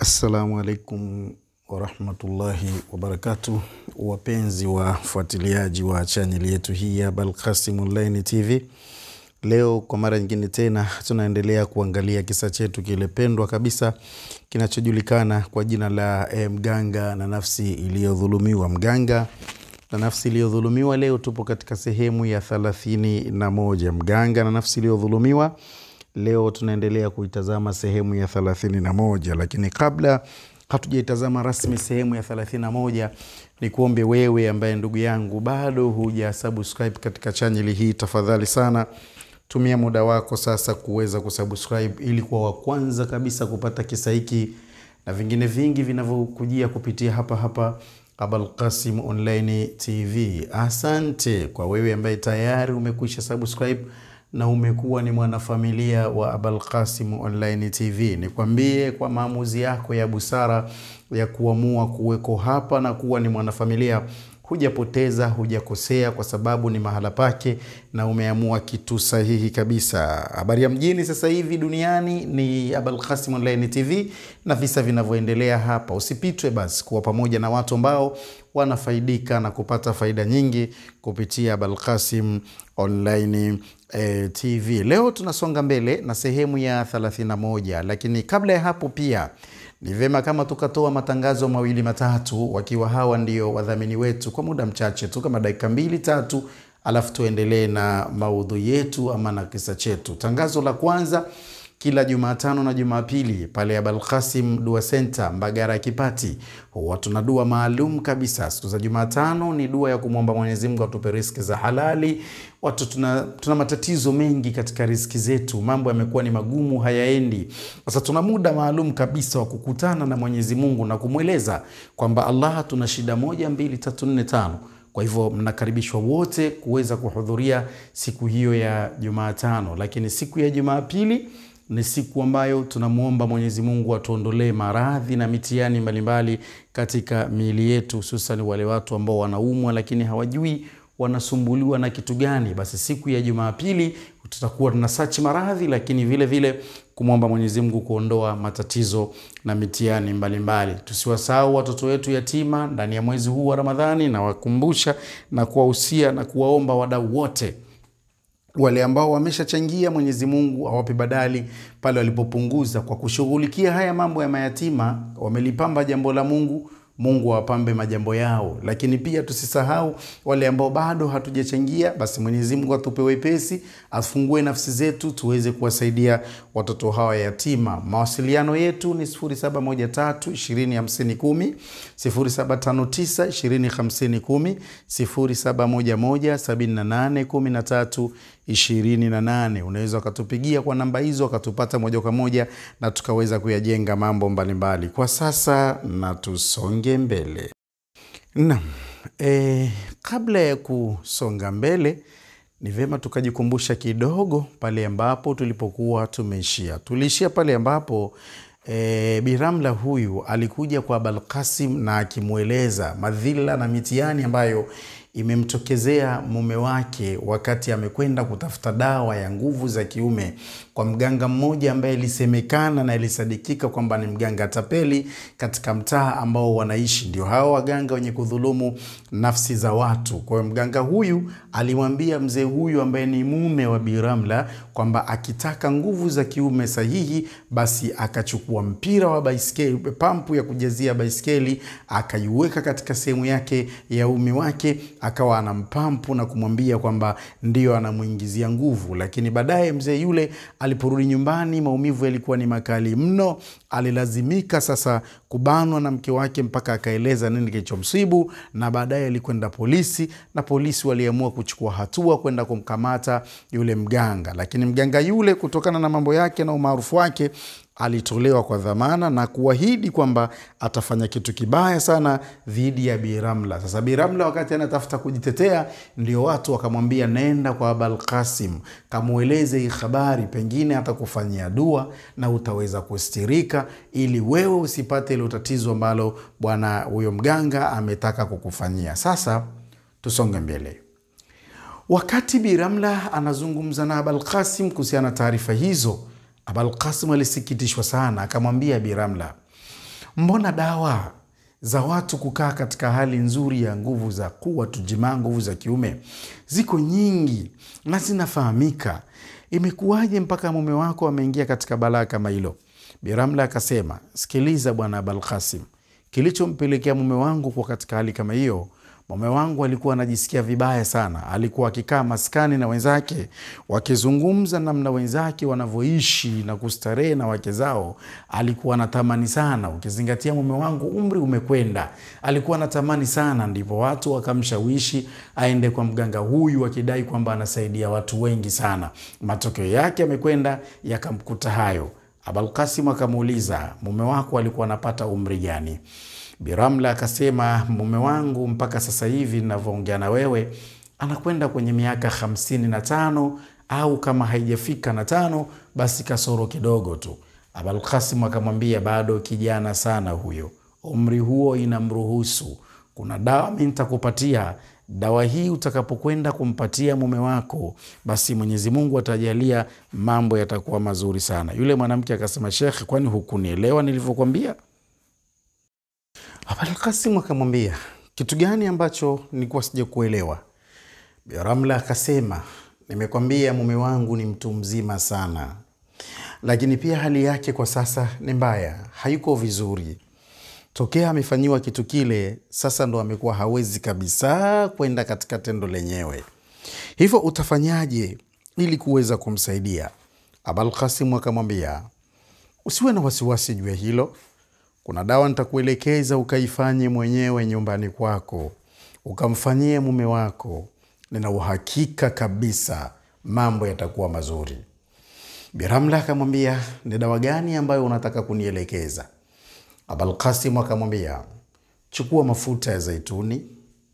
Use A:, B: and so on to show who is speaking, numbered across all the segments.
A: Assalamu alaikum warahmatullahi wabarakatu, wapenzi wafuatiliaji wa chaneli yetu hii ya Balqasim Online TV. Leo kwa mara nyingine tena tunaendelea kuangalia kisa chetu kile pendwa kabisa kinachojulikana kwa jina la eh, mganga na nafsi iliyodhulumiwa. Mganga na nafsi iliyodhulumiwa. Leo tupo katika sehemu ya thelathini na moja mganga na nafsi iliyodhulumiwa. Leo tunaendelea kuitazama sehemu ya thelathini na moja lakini kabla hatujaitazama rasmi sehemu ya thelathini na moja ni kuombe wewe ambaye ndugu yangu bado huja subscribe katika chaneli hii, tafadhali sana tumia muda wako sasa kuweza kusubscribe ili kuwa wa kwanza kabisa kupata kisa hiki na vingine vingi vinavyokujia kupitia hapa hapa Abalqasim Online TV. Asante kwa wewe ambaye tayari umekwisha subscribe na umekuwa ni mwanafamilia wa Abalqasim Online TV. Nikwambie kwa maamuzi yako ya busara ya kuamua kuweko hapa na kuwa ni mwanafamilia hujapoteza, hujakosea, kwa sababu ni mahala pake na umeamua kitu sahihi kabisa. Habari ya mjini sasa hivi duniani ni Abalqasim Online TV na visa vinavyoendelea hapa. Usipitwe basi kuwa pamoja na watu ambao wanafaidika na kupata faida nyingi kupitia Abalqasim Online eh, TV. Leo tunasonga mbele na sehemu ya 31, lakini kabla ya hapo pia ni vyema kama tukatoa matangazo mawili matatu, wakiwa hawa ndio wadhamini wetu kwa muda mchache tu, kama dakika mbili tatu, alafu tuendelee na maudhui yetu ama na kisa chetu. Tangazo la kwanza kila Jumatano na Jumapili pale Abalqasim Dua Center Mbagara ya Kipati, huwa tuna dua maalum kabisa. Siku za Jumatano ni dua ya kumwomba Mwenyezi Mungu atupe riziki za halali. Watu tuna, tuna matatizo mengi katika riziki zetu, mambo yamekuwa ni magumu, hayaendi. Sasa tuna muda maalum kabisa wa kukutana na Mwenyezi Mungu na kumweleza kwamba Allah, tuna shida moja, mbili, tatu, nne, tano kwa hivyo mnakaribishwa wote kuweza kuhudhuria siku hiyo ya Jumatano, lakini siku ya Jumapili ni siku ambayo tunamwomba Mwenyezi Mungu atuondolee maradhi na mitihani mbalimbali katika miili yetu, hususan wale watu ambao wanaumwa lakini hawajui wanasumbuliwa na kitu gani. Basi siku ya Jumapili tutakuwa tuna sachi maradhi, lakini vile vile kumwomba Mwenyezi Mungu kuondoa matatizo na mitihani mbalimbali. Tusiwasahau watoto wetu yatima ndani ya mwezi huu wa Ramadhani, na wakumbusha na kuwahusia na kuwaomba wadau wote wale ambao wameshachangia, Mwenyezi Mungu awape badali pale walipopunguza kwa kushughulikia haya mambo ya mayatima. Wamelipamba jambo la Mungu, Mungu awapambe majambo yao. Lakini pia tusisahau wale ambao bado hatujachangia, basi Mwenyezi Mungu atupe wepesi, afungue nafsi zetu tuweze kuwasaidia watoto hawa yatima. Mawasiliano yetu ni 0713 20 50 10, 0759 20 50 10, 0711 78 13 28. Unaweza ukatupigia kwa namba hizo ukatupata moja kwa moja na tukaweza kuyajenga mambo mbalimbali mbali. Kwa sasa na tusonge mbele. Naam, e, kabla ya kusonga mbele ni vyema tukajikumbusha kidogo pale ambapo tulipokuwa tumeishia. Tuliishia pale ambapo e, Biramla huyu alikuja kwa Balkasim na akimweleza madhila na mitihani ambayo imemtokezea mume wake wakati amekwenda kutafuta dawa ya nguvu za kiume kwa mganga mmoja ambaye ilisemekana na ilisadikika kwamba ni mganga tapeli katika mtaa ambao wanaishi, ndio hao waganga wenye kudhulumu nafsi za watu. Kwa hiyo mganga huyu alimwambia mzee huyu ambaye ni mume wa Biramla kwamba akitaka nguvu za kiume sahihi, basi akachukua mpira wa baiskeli, pampu ya kujazia baiskeli, akaiweka katika sehemu yake ya umi wake akawa anampampu na kumwambia kwamba ndio anamwingizia nguvu. Lakini baadaye mzee yule aliporudi nyumbani, maumivu yalikuwa ni makali mno. Alilazimika sasa kubanwa na mke wake mpaka akaeleza nini kilichomsibu, na baadaye alikwenda polisi, na polisi waliamua kuchukua hatua kwenda kumkamata yule mganga. Lakini mganga yule kutokana na mambo yake na umaarufu wake alitolewa kwa dhamana na kuahidi kwamba atafanya kitu kibaya sana dhidi ya Biramla. Sasa Biramla wakati anatafuta kujitetea, ndio watu wakamwambia, nenda kwa Abalkasim kamweleze hii habari, pengine atakufanyia dua na utaweza kustirika, ili wewe usipate ile tatizo ambalo bwana huyo mganga ametaka kukufanyia. Sasa tusonge mbele. Wakati Biramla anazungumza na Abalkasim kuhusiana na taarifa hizo, Abalkasim alisikitishwa sana, akamwambia Biramla, mbona dawa za watu kukaa katika hali nzuri ya nguvu za kuwa tujimaa, nguvu za kiume ziko nyingi na zinafahamika. Imekuwaje mpaka mume wako ameingia katika balaa kama hilo? Biramla akasema, sikiliza bwana Abalkasim, kilichompelekea mume wangu kwa katika hali kama hiyo mume wangu alikuwa anajisikia vibaya sana. Alikuwa akikaa maskani na wenzake wakizungumza namna wenzake wanavyoishi na kustarehe na wake zao, alikuwa anatamani sana. Ukizingatia mume wangu umri umekwenda, alikuwa anatamani sana. Ndipo watu wakamshawishi aende kwa mganga huyu, akidai kwamba anasaidia watu wengi sana. Matokeo yake yamekwenda yakamkuta hayo. Abalkasim akamuuliza, mume wako alikuwa anapata umri gani? Biramla akasema mume wangu mpaka sasa hivi ninavyoongea na wewe anakwenda kwenye miaka hamsini na tano au kama haijafika na tano basi kasoro kidogo tu. Abalkasim akamwambia bado kijana sana huyo, umri huo inamruhusu. Kuna dawa mi nitakupatia dawa hii utakapokwenda kumpatia mume wako, basi Mwenyezi Mungu atajalia mambo yatakuwa mazuri sana. Yule mwanamke akasema, Shekh, kwani hukunielewa nilivyokwambia? Abalkasim akamwambia kitu gani ambacho nilikuwa sija kuelewa? Biramla akasema nimekwambia mume wangu ni mtu mzima sana, lakini pia hali yake kwa sasa ni mbaya, hayuko vizuri. Tokea amefanyiwa kitu kile, sasa ndo amekuwa hawezi kabisa kwenda katika tendo lenyewe. Hivyo utafanyaje ili kuweza kumsaidia? Abalkasim akamwambia usiwe na wasiwasi juu ya hilo kuna dawa nitakuelekeza ukaifanye mwenyewe nyumbani kwako, ukamfanyie mume wako. Nina uhakika kabisa mambo yatakuwa mazuri. Biramla akamwambia ni dawa gani ambayo unataka kunielekeza? Abalkasim akamwambia chukua mafuta ya zaituni,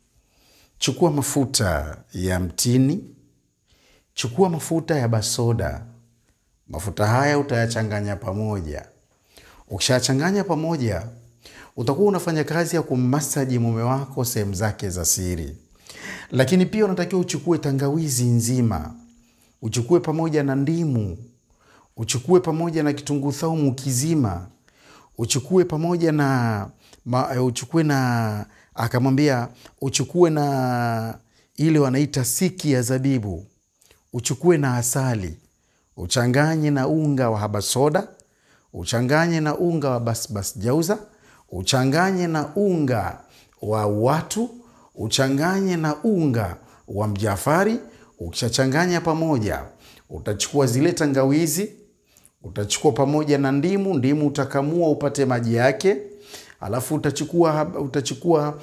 A: chukua mafuta ya mtini, chukua mafuta ya basoda. Mafuta haya utayachanganya pamoja Ukishachanganya pamoja, utakuwa unafanya kazi ya kummasaji mume wako sehemu zake za siri. Lakini pia unatakiwa uchukue tangawizi nzima, uchukue pamoja na ndimu, uchukue pamoja na kitunguu saumu kizima, uchukue pamoja na ma, uchukue na akamwambia uchukue na ile wanaita siki ya zabibu, uchukue na asali, uchanganye na unga wa habasoda uchanganye na unga wa basbas jauza, uchanganye na unga wa watu, uchanganye na unga wa mjafari. Ukishachanganya pamoja, utachukua zile tangawizi, utachukua pamoja na ndimu. Ndimu utakamua upate maji yake, alafu utachukua, utachukua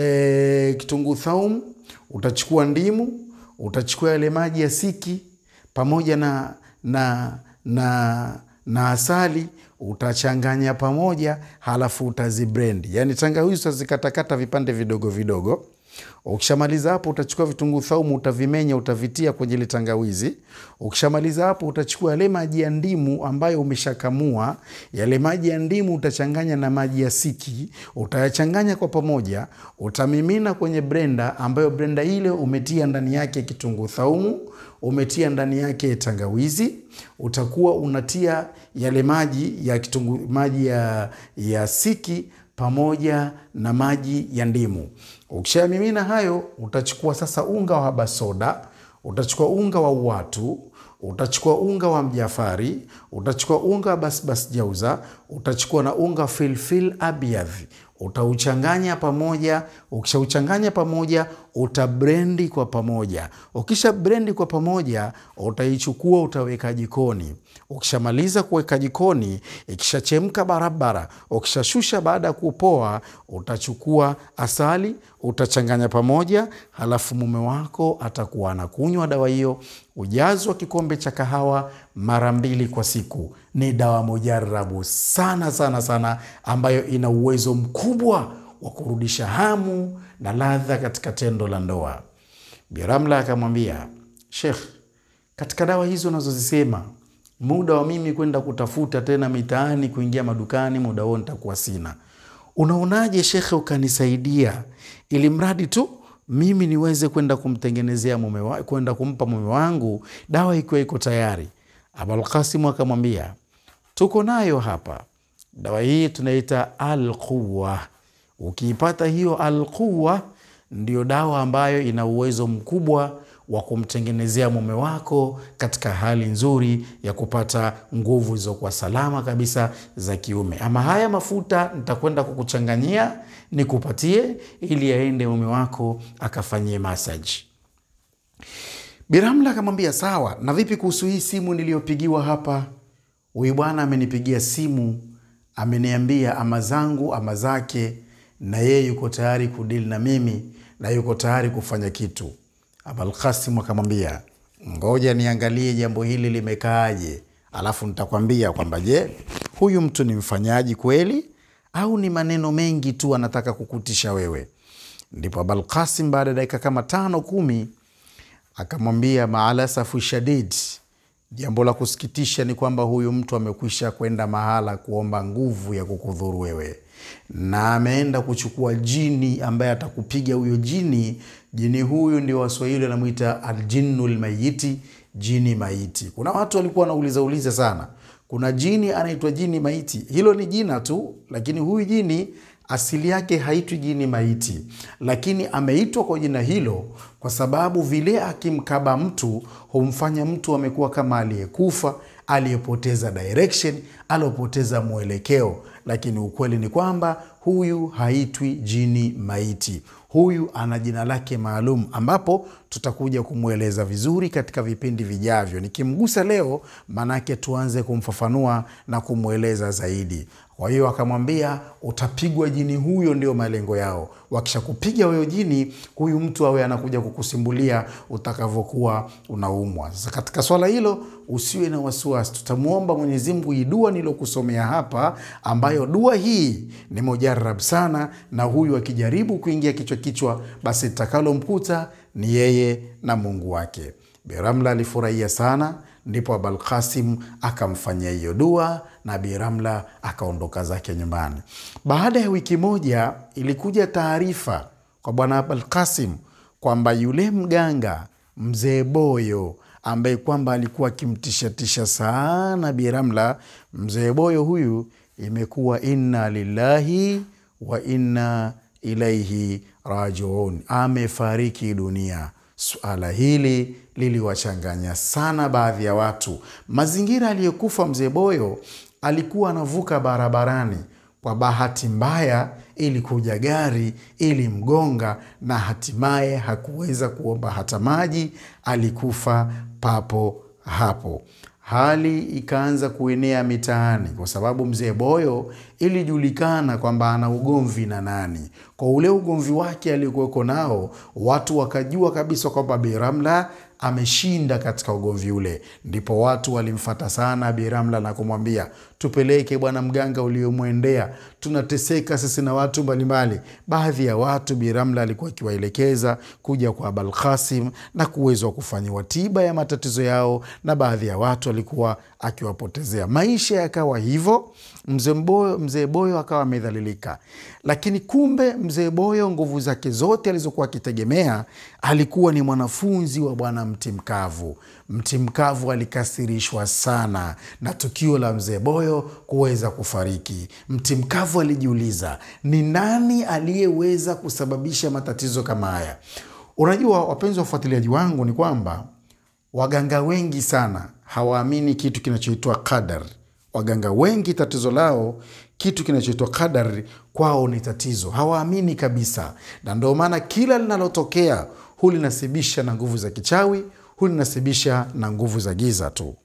A: e, kitunguu thaumu, utachukua ndimu, utachukua yale maji ya siki pamoja na, na, na na asali utachanganya pamoja, halafu utazibrendi. Yani tangawizi utazikatakata vipande vidogo vidogo. Ukishamaliza hapo, utachukua vitunguu thaumu utavimenya, utavitia kwenye ile tangawizi. Ukishamaliza hapo, utachukua yale maji ya ndimu ambayo umeshakamua. Yale maji ya ndimu utachanganya na maji ya siki, utayachanganya kwa pamoja, utamimina kwenye brenda, ambayo brenda ile umetia ndani yake kitunguu thaumu umetia ndani yake tangawizi, utakuwa unatia yale maji ya kitungu, maji ya, ya siki pamoja na maji ya ndimu. Ukishamimina hayo, utachukua sasa unga wa habasoda, utachukua unga wa uwatu, utachukua unga wa mjafari, utachukua unga wa basbas jauza, utachukua na unga filfil abyadhi utauchanganya pamoja. Ukishauchanganya pamoja, utabrendi kwa pamoja. Ukisha brendi kwa pamoja, utaichukua utaweka jikoni. Ukishamaliza kuweka jikoni, ikishachemka barabara, ukishashusha baada ya kupoa, utachukua asali utachanganya pamoja, halafu mume wako atakuwa anakunywa dawa hiyo. Ujazo wa kikombe cha kahawa mara mbili kwa siku. Ni dawa mujarabu sana sana sana, ambayo ina uwezo mkubwa wa kurudisha hamu na ladha katika tendo la ndoa. Biramla akamwambia Shekh, katika dawa hizo unazozisema muda wa mimi kwenda kutafuta tena mitaani, kuingia madukani, muda huo nitakuwa sina. Unaonaje shekhe, ukanisaidia ili mradi tu mimi niweze kwenda kumtengenezea mume wa, kwenda kumpa mume wangu dawa ikiwa iko tayari. Abalkasimu akamwambia tuko nayo hapa dawa hii tunaita alquwa. Ukiipata hiyo alquwa, ndio dawa ambayo ina uwezo mkubwa wa kumtengenezea mume wako katika hali nzuri ya kupata nguvu zilizokuwa salama kabisa za kiume. Ama haya mafuta nitakwenda kukuchanganyia nikupatie, ili aende mume wako akafanyie masaji. Biramla akamwambia sawa, na vipi kuhusu hii simu niliyopigiwa hapa? Huyu bwana amenipigia simu, ameniambia ama zangu ama zake, na yeye yuko tayari kudili na mimi na yuko tayari kufanya kitu. Abalkasim akamwambia ngoja niangalie jambo hili limekaaje, alafu nitakwambia kwamba je, huyu mtu ni mfanyaji kweli au ni maneno mengi tu anataka kukutisha wewe. Ndipo Abalkasim baada ya dakika kama tano kumi akamwambia maalasafu shadid, jambo la kusikitisha ni kwamba huyu mtu amekwisha kwenda mahala kuomba nguvu ya kukudhuru wewe, na ameenda kuchukua jini ambaye atakupiga huyo jini. Jini huyu ndio Waswahili wanamwita aljinnu lmayiti, jini maiti. Kuna watu walikuwa wanauliza uliza sana, kuna jini anaitwa jini maiti. Hilo ni jina tu, lakini huyu jini asili yake haitwi jini maiti, lakini ameitwa kwa jina hilo kwa sababu vile akimkaba mtu humfanya mtu amekuwa kama aliyekufa, aliyepoteza direction, aliyopoteza mwelekeo. Lakini ukweli ni kwamba huyu haitwi jini maiti, huyu ana jina lake maalum, ambapo tutakuja kumweleza vizuri katika vipindi vijavyo. Nikimgusa leo, manake tuanze kumfafanua na kumweleza zaidi. Kwa hiyo akamwambia utapigwa jini huyo, ndio malengo yao. Wakishakupiga huyo jini, huyu mtu awe anakuja kukusimbulia utakavyokuwa unaumwa. Sasa katika swala hilo usiwe na wasiwasi, tutamwomba Mwenyezi Mungu hii dua nilokusomea hapa, ambayo dua hii ni mujarab sana, na huyu akijaribu kuingia kichwa kichwa, basi litakalomkuta ni yeye na Mungu wake. Biramla alifurahia sana, ndipo Abalkasim akamfanyia hiyo dua na Biramla akaondoka zake nyumbani. Baada ya wiki moja, ilikuja taarifa kwa bwana Abalkasim kwamba yule mganga mzee Boyo ambaye kwamba alikuwa akimtishatisha sana Biramla, mzee Boyo huyu imekuwa inna lillahi wa inna ilaihi rajiun, amefariki dunia. Suala hili liliwachanganya sana baadhi ya watu. Mazingira aliyokufa mzee Boyo, alikuwa anavuka barabarani, kwa bahati mbaya ilikuja gari ilimgonga, na hatimaye hakuweza kuomba hata maji, alikufa papo hapo. Hali ikaanza kuenea mitaani kwa sababu mzee Boyo ilijulikana kwamba ana ugomvi na nani. Kwa ule ugomvi wake aliokuweko nao, watu wakajua kabisa kwamba Biramla ameshinda katika ugomvi ule. Ndipo watu walimfata sana Biramla na kumwambia, tupeleke bwana mganga uliomwendea, tunateseka sisi na watu mbalimbali. Baadhi ya watu Biramla alikuwa akiwaelekeza kuja kwa Abalkasim na kuwezwa kufanyiwa tiba ya matatizo yao, na baadhi ya watu alikuwa akiwapotezea maisha. Yakawa hivyo, mzee Boyo, mzee Boyo akawa amedhalilika. Lakini kumbe mzee Boyo nguvu zake zote alizokuwa akitegemea alikuwa ni mwanafunzi wa bwana Mtimkavu. Mtimkavu alikasirishwa sana na tukio la mzee Boyo kuweza kufariki. Mtimkavu alijiuliza ni nani aliyeweza kusababisha matatizo kama haya. Unajua, wapenzi wa ufuatiliaji wangu, ni kwamba waganga wengi sana hawaamini kitu kinachoitwa qadar. Waganga wengi tatizo lao kitu kinachoitwa qadar kwao ni tatizo, hawaamini kabisa, na ndio maana kila linalotokea hulinasibisha na nguvu za kichawi, hulinasibisha na nguvu za giza tu.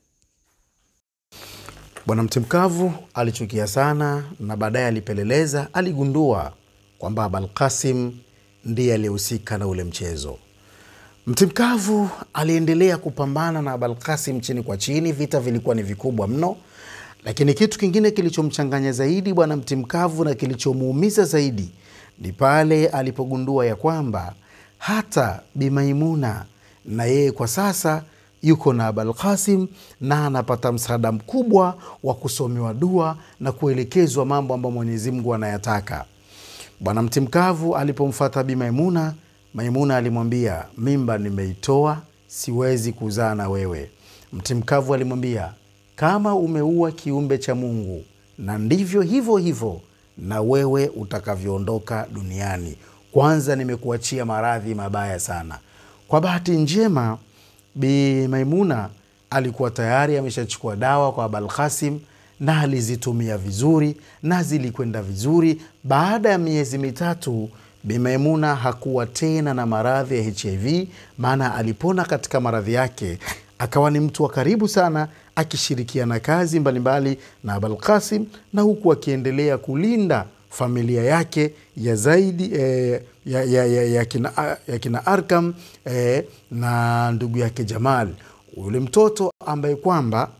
A: Bwana Mtimkavu alichukia sana, na baadaye alipeleleza, aligundua kwamba Abalkasim ndiye aliyehusika na ule mchezo. Mtimkavu aliendelea kupambana na Abalkasim chini kwa chini, vita vilikuwa ni vikubwa mno. Lakini kitu kingine kilichomchanganya zaidi bwana Mtimkavu na kilichomuumiza zaidi ni pale alipogundua ya kwamba hata Bimaimuna na yeye kwa sasa yuko na Abalkasim na anapata msaada mkubwa wa kusomewa dua na kuelekezwa mambo ambayo Mwenyezi Mungu anayataka. Bwana Mtimkavu alipomfata Bimaimuna, Maimuna alimwambia mimba nimeitoa, siwezi kuzaa na wewe. Mtimkavu alimwambia kama umeua kiumbe cha Mungu na ndivyo hivyo hivyo na wewe utakavyoondoka duniani. Kwanza nimekuachia maradhi mabaya sana. Kwa bahati njema, Bi Maimuna alikuwa tayari ameshachukua dawa kwa Abalkasim na alizitumia vizuri na zilikwenda vizuri. Baada ya miezi mitatu, Bi Maimuna hakuwa tena na maradhi ya HIV, maana alipona katika maradhi yake, akawa ni mtu wa karibu sana, akishirikiana kazi mbalimbali mbali na Abalkasim, na huku akiendelea kulinda familia yake ya zaidi eh, ya, ya, ya, ya, kina, ya kina Arkam eh, na ndugu yake Jamal, yule mtoto ambaye kwamba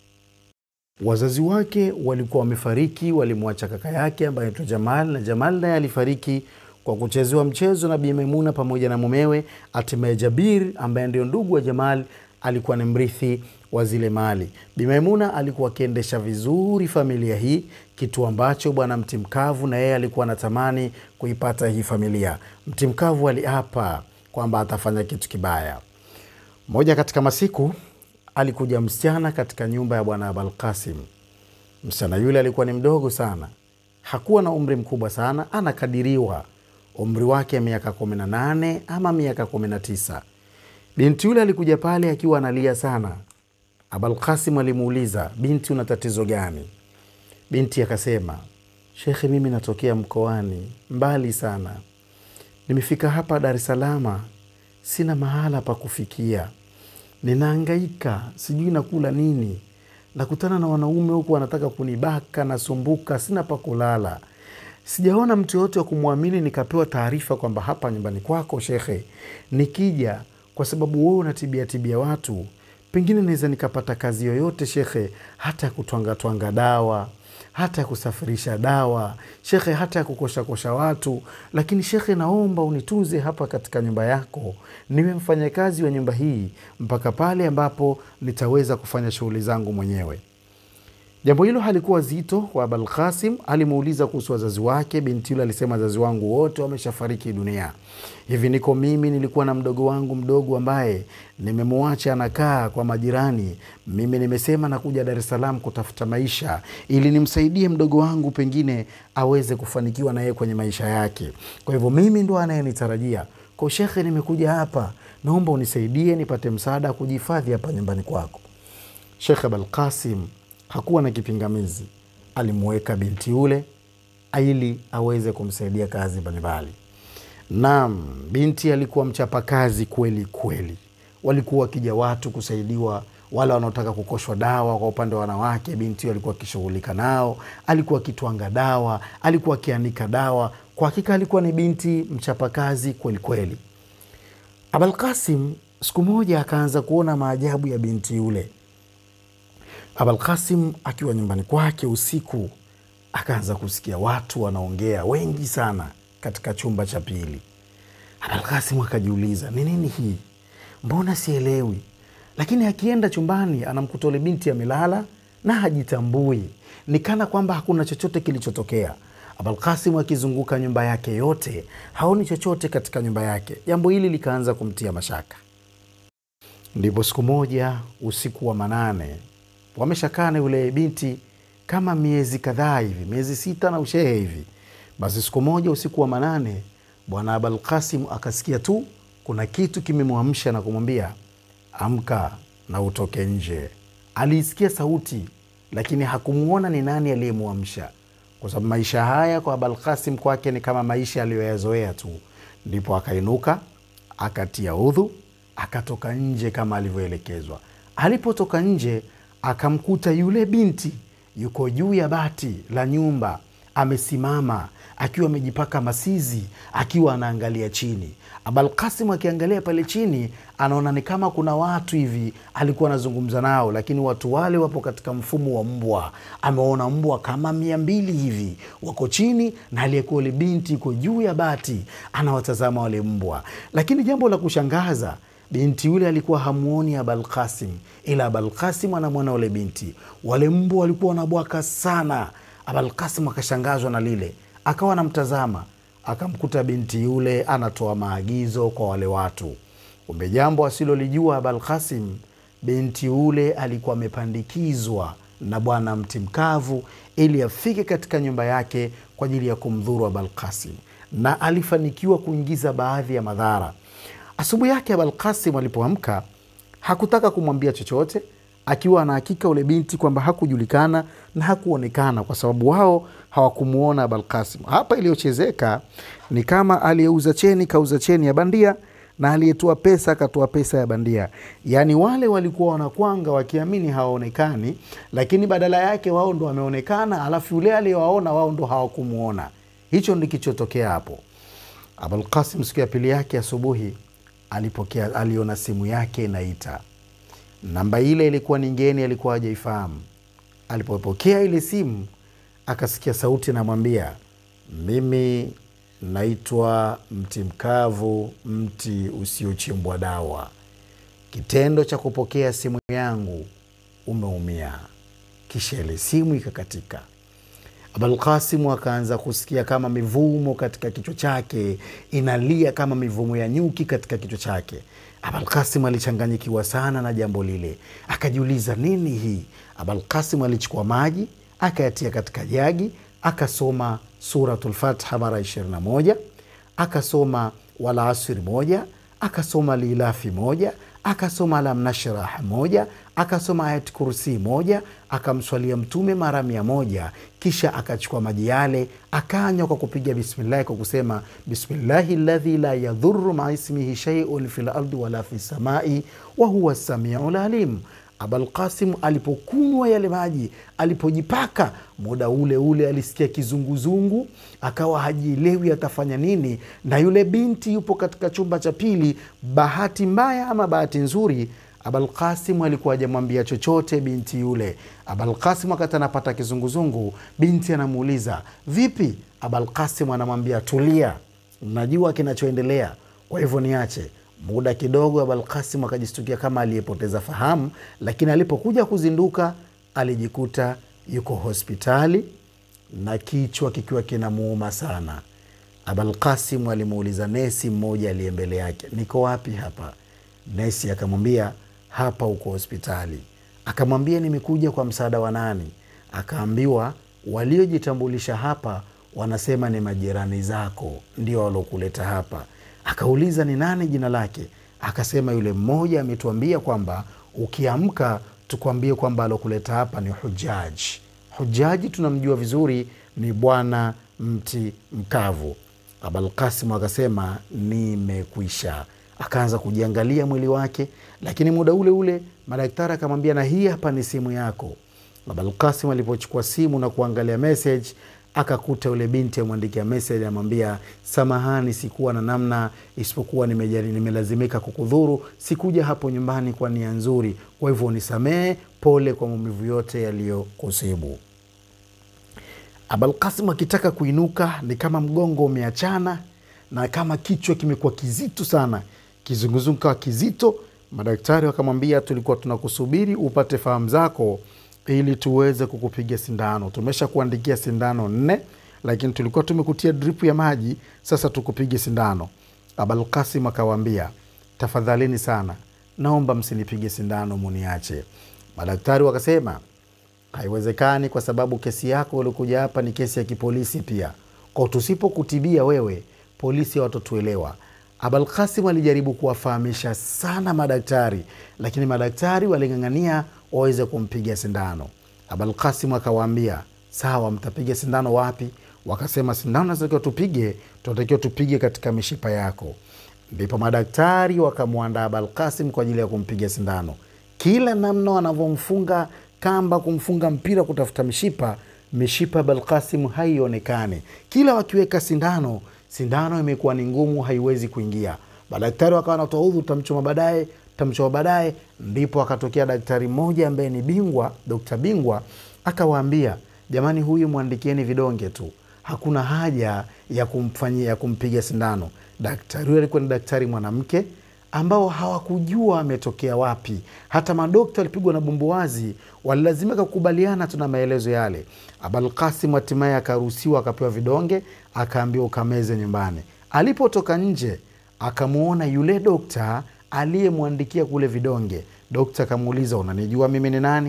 A: wazazi wake walikuwa wamefariki, walimwacha kaka yake ambaye anaitwa Jamal, na Jamal naye alifariki kwa kuchezewa mchezo na Bi Maimuna pamoja na mumewe. Hatimaye Jabir ambaye ndio ndugu wa Jamal alikuwa ni mrithi wa zile mali. Bi Maimuna alikuwa akiendesha vizuri familia hii, kitu ambacho bwana Mtimkavu na yeye alikuwa anatamani kuipata hii familia. Mtimkavu aliapa kwamba atafanya kitu kibaya. Moja katika masiku alikuja msichana katika nyumba ya bwana Abalkasim. Msichana yule alikuwa ni mdogo sana, hakuwa na umri mkubwa sana, anakadiriwa umri wake miaka kumi na nane ama miaka kumi na tisa. Binti yule alikuja pale akiwa analia sana. Abalkasim alimuuliza, binti, una tatizo gani? Binti akasema, shekhe, mimi natokea mkoani mbali sana, nimefika hapa Dar es Salaam, sina mahala pa kufikia, ninaangaika, sijui nakula nini, nakutana na wanaume huku wanataka kunibaka, nasumbuka, sina pa kulala, sijaona mtu yoyote wa kumwamini, nikapewa taarifa kwamba hapa nyumbani kwako shekhe, nikija kwa sababu wewe unatibia tibia watu, pengine naweza nikapata kazi yoyote shekhe, hata ya kutwangatwanga dawa, hata ya kusafirisha dawa shekhe, hata ya kukoshakosha watu. Lakini shekhe, naomba unitunze hapa katika nyumba yako, niwe mfanyakazi wa nyumba hii mpaka pale ambapo nitaweza kufanya shughuli zangu mwenyewe. Jambo hilo halikuwa zito kwa Abalkasim. Alimuuliza kuhusu wazazi wake. Binti yule alisema, wazazi wangu wote wameshafariki dunia, hivi niko mimi, nilikuwa na mdogo wangu mdogo ambaye nimemwacha anakaa kwa majirani. Mimi nimesema nakuja Dar es Salaam kutafuta maisha ili nimsaidie mdogo wangu, pengine aweze kufanikiwa na yeye kwenye maisha yake. Kwa hivyo mimi ndo anayenitarajia kwa shekhe, nimekuja hapa, naomba unisaidie nipate msaada wa kujihifadhi hapa nyumbani kwako. Shekhe Abalkasim hakuwa na kipingamizi, alimuweka binti yule ili aweze kumsaidia kazi mbalimbali. Naam, binti alikuwa mchapakazi kweli kweli. Walikuwa wakija watu kusaidiwa, wale wanaotaka kukoshwa dawa. Kwa upande wa wanawake, binti huyo alikuwa akishughulika nao, alikuwa akitwanga dawa, alikuwa akianika dawa. Kwa hakika alikuwa ni binti mchapakazi kweli kweli. Abalkasim siku moja akaanza kuona maajabu ya binti yule. Abalkasim akiwa nyumbani kwake usiku, akaanza kusikia watu wanaongea wengi sana katika chumba cha pili. Abalkasim akajiuliza ni nini hii, mbona sielewi? Lakini akienda chumbani anamkuta ule binti amelala na hajitambui, ni kana kwamba hakuna chochote kilichotokea. Abalkasim akizunguka nyumba yake yote haoni chochote katika nyumba yake. Jambo hili likaanza kumtia mashaka. Ndipo siku moja usiku wa manane wameshakaa na yule binti kama miezi kadhaa hivi, miezi sita na ushehe hivi. Basi siku moja usiku wa manane, bwana Abalkasim akasikia tu kuna kitu kimemwamsha na kumwambia amka na utoke nje. Aliisikia sauti, lakini hakumwona ni nani aliyemwamsha, kwa sababu maisha haya kwa Abalkasim kwake ni kama maisha aliyoyazoea tu. Ndipo akainuka akatia udhu, akatoka nje kama alivyoelekezwa. Alipotoka nje akamkuta yule binti yuko juu ya bati la nyumba amesimama akiwa amejipaka masizi akiwa anaangalia chini. Abalkasim akiangalia pale chini, anaona ni kama kuna watu hivi alikuwa anazungumza nao, lakini watu wale wapo katika mfumo wa mbwa. Ameona mbwa kama mia mbili hivi wako chini, na aliyekuwa yule binti iko juu ya bati anawatazama wale mbwa. Lakini jambo la kushangaza binti yule alikuwa hamuoni Abalkasim, ila Abalkasim anamwona ule binti. Wale mbwa walikuwa wanabwaka sana. Abalkasim akashangazwa na lile, akawa anamtazama, akamkuta binti yule anatoa maagizo kwa wale watu. Kumbe jambo asilolijua Abalkasim, binti yule alikuwa amepandikizwa na bwana mti mkavu ili afike katika nyumba yake kwa ajili ya kumdhuru Abalkasim, na alifanikiwa kuingiza baadhi ya madhara. Asubuhi yake Abalkasim alipoamka hakutaka kumwambia chochote, akiwa ana hakika ule binti kwamba hakujulikana na hakuonekana, kwa sababu wao hawakumuona Abalkasim. Hapa iliyochezeka ni kama aliyeuza cheni kauza cheni ya bandia na aliyetoa pesa akatoa pesa ya bandia. Yaani wale walikuwa wanakwanga wakiamini hawaonekani, lakini badala yake wao ndo wameonekana, alafu yule aliyewaona wao ndo hawakumuona. Hicho ndi kichotokea hapo. Abulkasim siku ya pili yake asubuhi alipokea, aliona simu yake inaita. Namba ile ilikuwa ni ngeni, alikuwa hajaifahamu. Alipopokea ile simu akasikia sauti namwambia, mimi naitwa mti mkavu, mti usiochimbwa dawa. Kitendo cha kupokea simu yangu umeumia. Kisha ile simu ikakatika. Abalkasimu akaanza kusikia kama mivumo katika kichwa chake inalia kama mivumo ya nyuki katika kichwa chake. Abalkasimu alichanganyikiwa sana na jambo lile, akajiuliza nini hii. Abalkasimu alichukua maji akayatia katika jagi, akasoma Suratul Fatiha mara 21, akasoma wala asri moja, akasoma lilafi moja, akasoma alam nashrah moja, akasoma ayat kursi moja, akamswalia Mtume mara mia moja. Kisha akachukua maji yale akanywa kwa kupiga bismillahi, kwa kusema bismillahi ladhi la yadhuru maa ismihi shaiun fi lardi wala fi samai wa huwa samiu lalim. Abalkasim alipokunywa yale maji, alipojipaka, muda ule ule alisikia kizunguzungu, akawa hajielewi atafanya nini, na yule binti yupo katika chumba cha pili. Bahati mbaya ama bahati nzuri, Abalkasim alikuwa hajamwambia chochote binti yule. Abalkasim wakati anapata kizunguzungu, binti anamuuliza vipi? Abalkasim anamwambia tulia, najua kinachoendelea, kwa hivyo niache Muda kidogo Abalkasim akajistukia kama aliyepoteza fahamu, lakini alipokuja kuzinduka alijikuta yuko hospitali na kichwa kikiwa kinamuuma sana. Abalkasim alimuuliza nesi mmoja aliye mbele yake, niko wapi hapa? Nesi akamwambia hapa uko hospitali. Akamwambia nimekuja kwa msaada wa nani? Akaambiwa waliojitambulisha hapa wanasema ni majirani zako ndio walokuleta hapa. Akauliza ni nani jina lake? Akasema yule mmoja ametuambia kwamba ukiamka tukuambie kwamba alokuleta hapa ni Hujaji. Hujaji tunamjua vizuri, ni bwana mti mkavu. Abalkasim akasema nimekwisha. Akaanza kujiangalia mwili wake, lakini muda ule ule madaktari akamwambia, na hii hapa ni simu yako. Abalkasim alipochukua simu na kuangalia message akakuta yule binti amwandikia message, amwambia samahani, sikuwa na namna isipokuwa nimejali, nimelazimika kukudhuru. Sikuja hapo nyumbani kwa nia nzuri, kwa hivyo unisamehe. Pole kwa maumivu yote yaliyokusibu. Abalkasim akitaka kuinuka ni kama mgongo umeachana na kama kichwa kimekuwa kizito sana, kizunguzungu kawa kizito. Madaktari wakamwambia, tulikuwa tunakusubiri upate fahamu zako ili tuweze kukupiga sindano. Tumesha kuandikia sindano nne, lakini tulikuwa tumekutia dripu ya maji, sasa tukupige sindano. Abalkasim akawaambia, tafadhalini sana, naomba msinipige sindano, muniache. Madaktari wakasema haiwezekani, kwa sababu kesi yako ulikuja hapa ni kesi ya kipolisi pia, kwa tusipokutibia wewe polisi hawatotuelewa. Abalkasim alijaribu kuwafahamisha sana madaktari, lakini madaktari waling'ang'ania waweze kumpiga sindano. Abalkasim akawaambia sawa, mtapiga sindano wapi? Wakasema sindano natakiwa tupige, tunatakiwa tupige katika mishipa yako. Ndipo madaktari wakamwandaa Abalkasim kwa ajili ya kumpiga sindano. Kila namna wanavyomfunga kamba, kumfunga mpira, kutafuta mishipa, mishipa ya Abalkasim haionekani. Kila wakiweka sindano, sindano imekuwa ni ngumu, haiwezi kuingia. Madaktari wakawa natoa udhu, tamchoma baadaye tamchoma baadaye. Ndipo akatokea daktari mmoja ambaye ni bingwa, dokta bingwa, akawaambia jamani, huyu mwandikieni vidonge tu, hakuna haja ya kumfanyia ya kumpiga sindano. Daktari huyo alikuwa ni daktari mwanamke ambao hawakujua ametokea wapi. Hata madokta walipigwa na bumbuwazi, walilazimika kukubaliana tu na maelezo yale. Abalkasim hatimaye akaruhusiwa, akapewa vidonge, akaambiwa ukameze nyumbani. Alipotoka nje, akamwona yule dokta aliyemwandikia kule vidonge. Dokta akamuuliza unanijua mimi ni nani?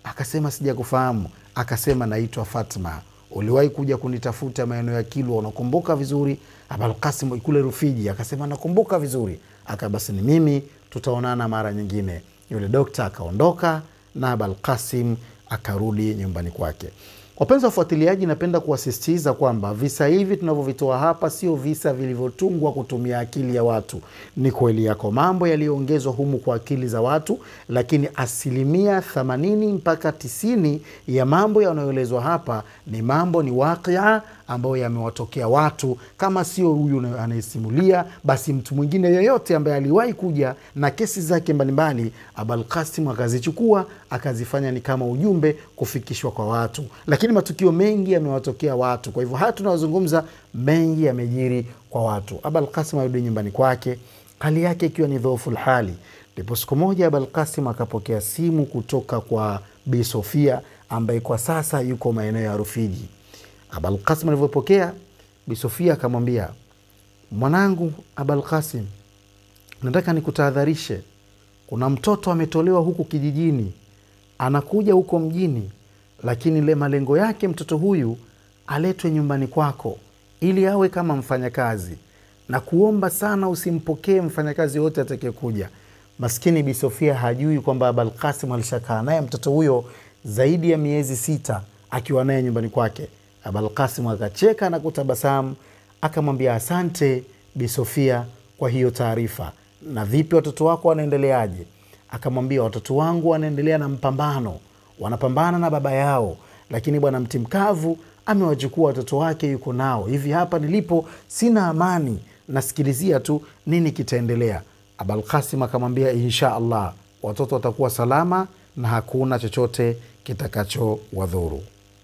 A: akasema sijakufahamu akasema naitwa fatma uliwahi kuja kunitafuta maeneo ya kilwa unakumbuka vizuri abalkasim kule rufiji akasema nakumbuka vizuri aka basi ni mimi tutaonana mara nyingine yule dokta akaondoka na abalkasim akarudi nyumbani kwake wapenzi wafuatiliaji napenda kuwasisitiza kwamba visa hivi tunavyovitoa hapa sio visa vilivyotungwa kutumia akili ya watu ni kweli yako mambo yaliyoongezwa humu kwa akili za watu lakini asilimia 80 mpaka 90 ya mambo yanayoelezwa hapa ni mambo ni wakia ambayo yamewatokea watu kama sio huyu anayesimulia basi mtu mwingine yoyote ambaye aliwahi kuja na kesi zake mbalimbali abalkasim akazichukua akazifanya ni kama ujumbe kufikishwa kwa watu lakini matukio mengi yamewatokea watu kwa hivyo haya tunayozungumza mengi yamejiri kwa watu abalkasim arudi nyumbani kwake hali yake ikiwa ni dhoofu lhali ndipo siku moja abalkasim akapokea simu kutoka kwa bi sofia ambaye kwa sasa yuko maeneo ya rufiji abalkasim alivyopokea bi sofia akamwambia mwanangu abalkasim nataka nikutahadharishe kuna mtoto ametolewa huku kijijini anakuja huko mjini lakini le malengo yake mtoto huyu aletwe nyumbani kwako ili awe kama mfanyakazi na kuomba sana usimpokee mfanyakazi yote atakayekuja maskini bi sofia hajui kwamba abalkasim alishakaa naye mtoto huyo zaidi ya miezi sita akiwa naye nyumbani kwake abalkasim akacheka na kutabasamu akamwambia asante bi sofia kwa hiyo taarifa na vipi watoto wako wanaendeleaje akamwambia watoto wangu wanaendelea na mpambano wanapambana na baba yao lakini bwana mtimkavu amewachukua watoto wake yuko nao hivi hapa nilipo sina amani nasikilizia tu nini kitaendelea abalkasim akamwambia insha allah watoto watakuwa salama na hakuna chochote kitakachowadhuru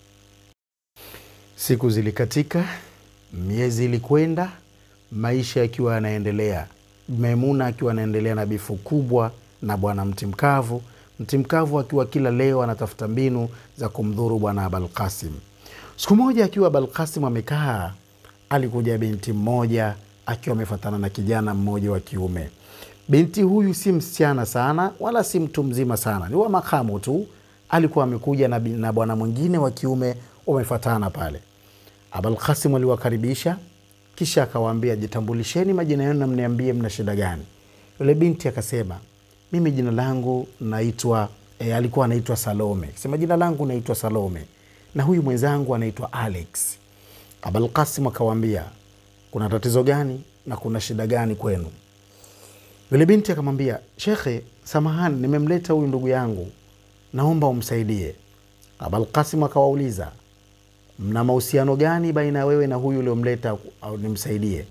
A: siku zilikatika miezi ilikwenda maisha yakiwa yanaendelea maimuna akiwa anaendelea na bifu kubwa na bwana mtimkavu mtimkavu akiwa kila leo anatafuta mbinu za kumdhuru bwana abalkasim siku moja akiwa abalkasim amekaa alikuja binti mmoja akiwa amefatana na kijana mmoja wa kiume binti huyu si msichana sana wala si mtu mzima sana ni wa makamu tu alikuwa amekuja na, na bwana mwingine wa kiume wamefatana pale abalkasim aliwakaribisha kisha akawaambia jitambulisheni majina yenu na mniambie mna shida gani yule binti akasema mimi jina langu naitwa e, alikuwa anaitwa salome sema jina langu naitwa salome na huyu mwenzangu anaitwa alex abalkasim akawaambia kuna tatizo gani na kuna shida gani kwenu yule binti akamwambia shekhe samahani nimemleta huyu ndugu yangu naomba umsaidie abalkasim akawauliza mna mahusiano gani baina ya wewe na huyu uliomleta nimsaidie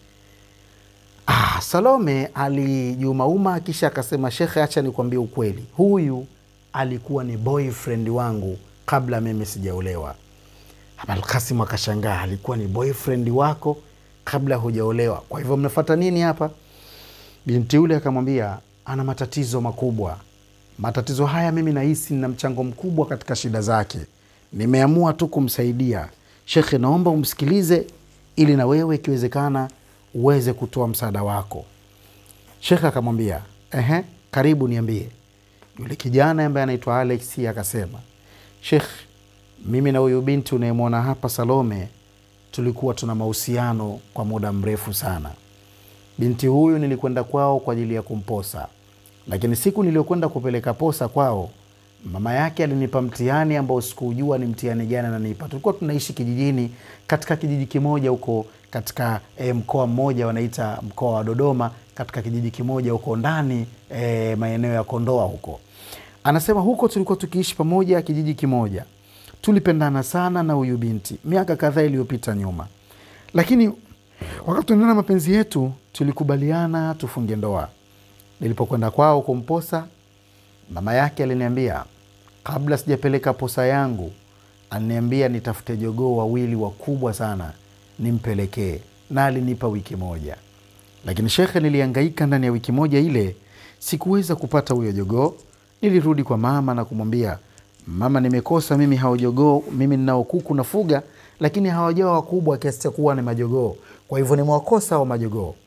A: ah, salome alijumauma kisha akasema shekhe acha nikwambie ukweli huyu alikuwa ni boyfriend wangu kabla mimi sijaolewa abalkasim akashangaa alikuwa ni boyfriend wako kabla hujaolewa kwa hivyo mnafata nini hapa binti yule akamwambia ana matatizo makubwa matatizo haya mimi nahisi nina mchango mkubwa katika shida zake nimeamua tu kumsaidia shekhe naomba umsikilize ili na wewe ikiwezekana uweze kutoa msaada wako shekhe akamwambia ehe karibu niambie yule kijana ambaye anaitwa alex akasema shekh mimi na huyu binti unayemwona hapa salome tulikuwa tuna mahusiano kwa muda mrefu sana binti huyu nilikwenda kwao kwa ajili ya kumposa lakini siku niliyokwenda kupeleka posa kwao mama yake alinipa mtihani ambao sikuujua ni mtihani gani ananipa tulikuwa tunaishi kijijini katika kijiji kimoja huko katika e, mkoa mmoja wanaita mkoa wa dodoma katika kijiji kimoja huko ndani e, maeneo ya kondoa huko anasema huko tulikuwa tukiishi pamoja kijiji kimoja tulipendana sana na huyu binti miaka kadhaa iliyopita nyuma lakini wakati tunaendana mapenzi yetu tulikubaliana tufunge ndoa nilipokwenda kwao kumposa mama yake aliniambia kabla sijapeleka posa yangu aliniambia nitafute jogoo wawili wakubwa sana nimpelekee na alinipa wiki moja lakini shekhe niliangaika ndani ya wiki moja ile sikuweza kupata huyo jogoo nilirudi kwa mama na kumwambia mama nimekosa mimi hao jogoo mimi ninao kuku nafuga lakini hawajawa wakubwa kiasi cha kuwa ni majogoo kwa hivyo nimewakosa hao majogoo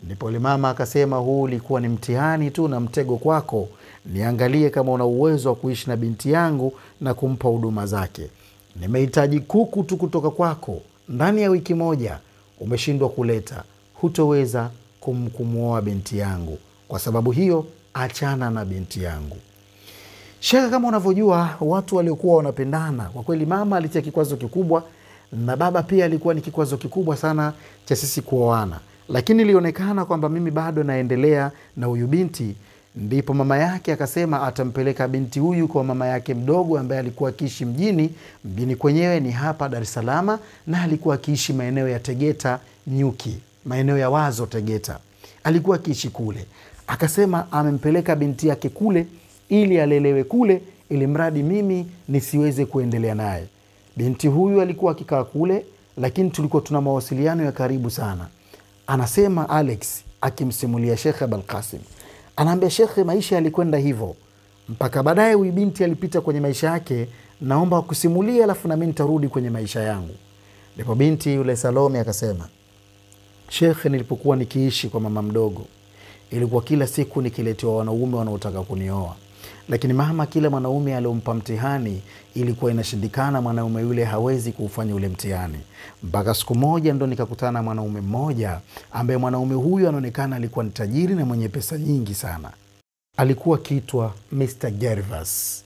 A: Ndipo yule mama akasema, huu ulikuwa ni mtihani tu na mtego kwako, niangalie kama una uwezo wa kuishi na binti yangu na kumpa huduma zake. Nimehitaji kuku tu kutoka kwako, ndani ya wiki moja umeshindwa kuleta, hutoweza kum, kumwoa binti yangu. Kwa sababu hiyo, achana na binti yangu. Shekhe, kama unavyojua watu waliokuwa wanapendana kwa kweli, mama alitia kikwazo kikubwa na baba pia alikuwa ni kikwazo kikubwa sana cha sisi kuoana, lakini ilionekana kwamba mimi bado naendelea na huyu binti. Ndipo mama yake akasema atampeleka binti huyu kwa mama yake mdogo ambaye alikuwa akiishi mjini. Mjini kwenyewe ni hapa Dar es Salaam, na alikuwa akiishi maeneo ya Tegeta Nyuki, maeneo ya Wazo Tegeta, alikuwa akiishi kule. Akasema amempeleka binti yake kule ili alelewe kule, ili mradi mimi nisiweze kuendelea naye. Binti huyu alikuwa akikaa kule, lakini tulikuwa tuna mawasiliano ya karibu sana. Anasema Alex akimsimulia Shekhe Abalkasim, anaambia Shekhe, maisha yalikwenda hivyo mpaka baadaye huyu binti alipita kwenye maisha yake. Naomba kusimulia, alafu nami nitarudi kwenye maisha yangu. Ndipo binti yule Salome akasema, Shekhe, nilipokuwa nikiishi kwa mama mdogo, ilikuwa kila siku nikiletewa wanaume wanaotaka kunioa lakini mama, kila mwanaume aliompa mtihani ilikuwa inashindikana, mwanaume yule hawezi kuufanya ule mtihani. Mpaka siku moja ndo nikakutana na mwanaume mmoja ambaye mwanaume huyu anaonekana alikuwa ni tajiri na mwenye pesa nyingi sana. Alikuwa akiitwa Mr Gervas.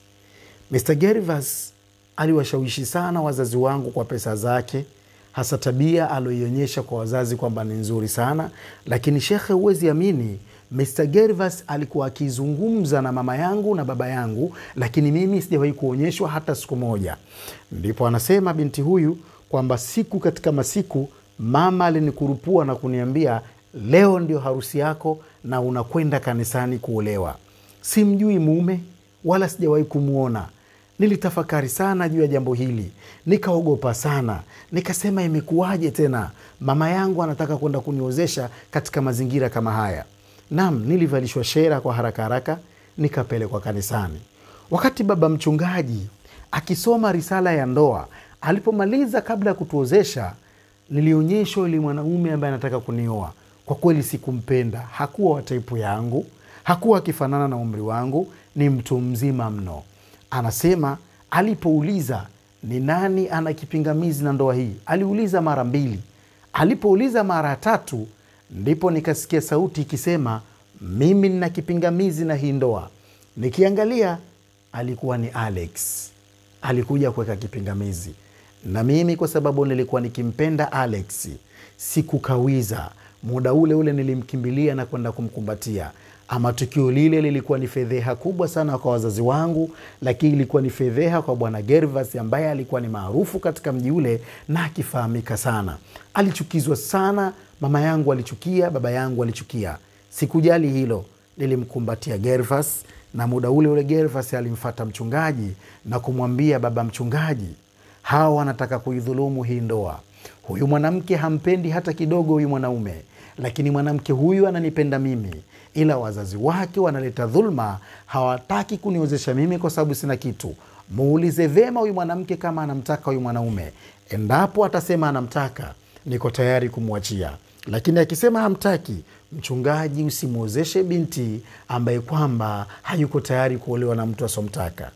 A: Mr Gervas aliwashawishi sana wazazi wangu kwa pesa zake, hasa tabia alioionyesha kwa wazazi kwamba ni nzuri sana. Lakini shekhe, huwezi amini Mr Gervas alikuwa akizungumza na mama yangu na baba yangu, lakini mimi sijawahi kuonyeshwa hata siku moja. Ndipo anasema binti huyu kwamba siku katika masiku mama alinikurupua na kuniambia, leo ndio harusi yako na unakwenda kanisani kuolewa. Simjui mume wala sijawahi kumwona. Nilitafakari sana juu ya jambo hili, nikaogopa sana, nikasema imekuwaje tena mama yangu anataka kwenda kuniozesha katika mazingira kama haya? Nam, nilivalishwa shera kwa haraka haraka, nikapelekwa kanisani. Wakati baba mchungaji akisoma risala ya ndoa, alipomaliza, kabla ya kutuozesha, nilionyeshwa yule mwanaume ambaye anataka kunioa. Kwa kweli sikumpenda, hakuwa wa taipu yangu, hakuwa akifanana na umri wangu, ni mtu mzima mno. Anasema alipouliza ni nani ana kipingamizi na ndoa hii, aliuliza mara mbili. Alipouliza mara ya tatu ndipo nikasikia sauti ikisema, mimi nina kipingamizi na hii ndoa. Nikiangalia alikuwa ni Alex, alikuja kuweka kipingamizi, na mimi kwa sababu nilikuwa nikimpenda Alex sikukawiza. Muda ule ule nilimkimbilia na kwenda kumkumbatia. Ama tukio lile lilikuwa ni fedheha kubwa sana kwa wazazi wangu, lakini ilikuwa ni fedheha kwa bwana Gervas ambaye alikuwa ni maarufu katika mji ule na akifahamika sana. Alichukizwa sana, mama yangu alichukia, baba yangu alichukia. Sikujali hilo, nilimkumbatia Gervas na muda ule ule Gervas alimfata mchungaji na kumwambia, baba mchungaji, hawa wanataka kuidhulumu hii ndoa. Huyu mwanamke hampendi hata kidogo huyu mwanaume, lakini mwanamke huyu ananipenda mimi, ila wazazi wake wanaleta dhulma, hawataki kuniozesha mimi kwa sababu sina kitu. Muulize vema huyu mwanamke kama anamtaka huyu mwanaume. Endapo atasema anamtaka, niko tayari kumwachia, lakini akisema hamtaki, mchungaji, usimwozeshe binti ambaye kwamba hayuko tayari kuolewa na mtu asomtaka.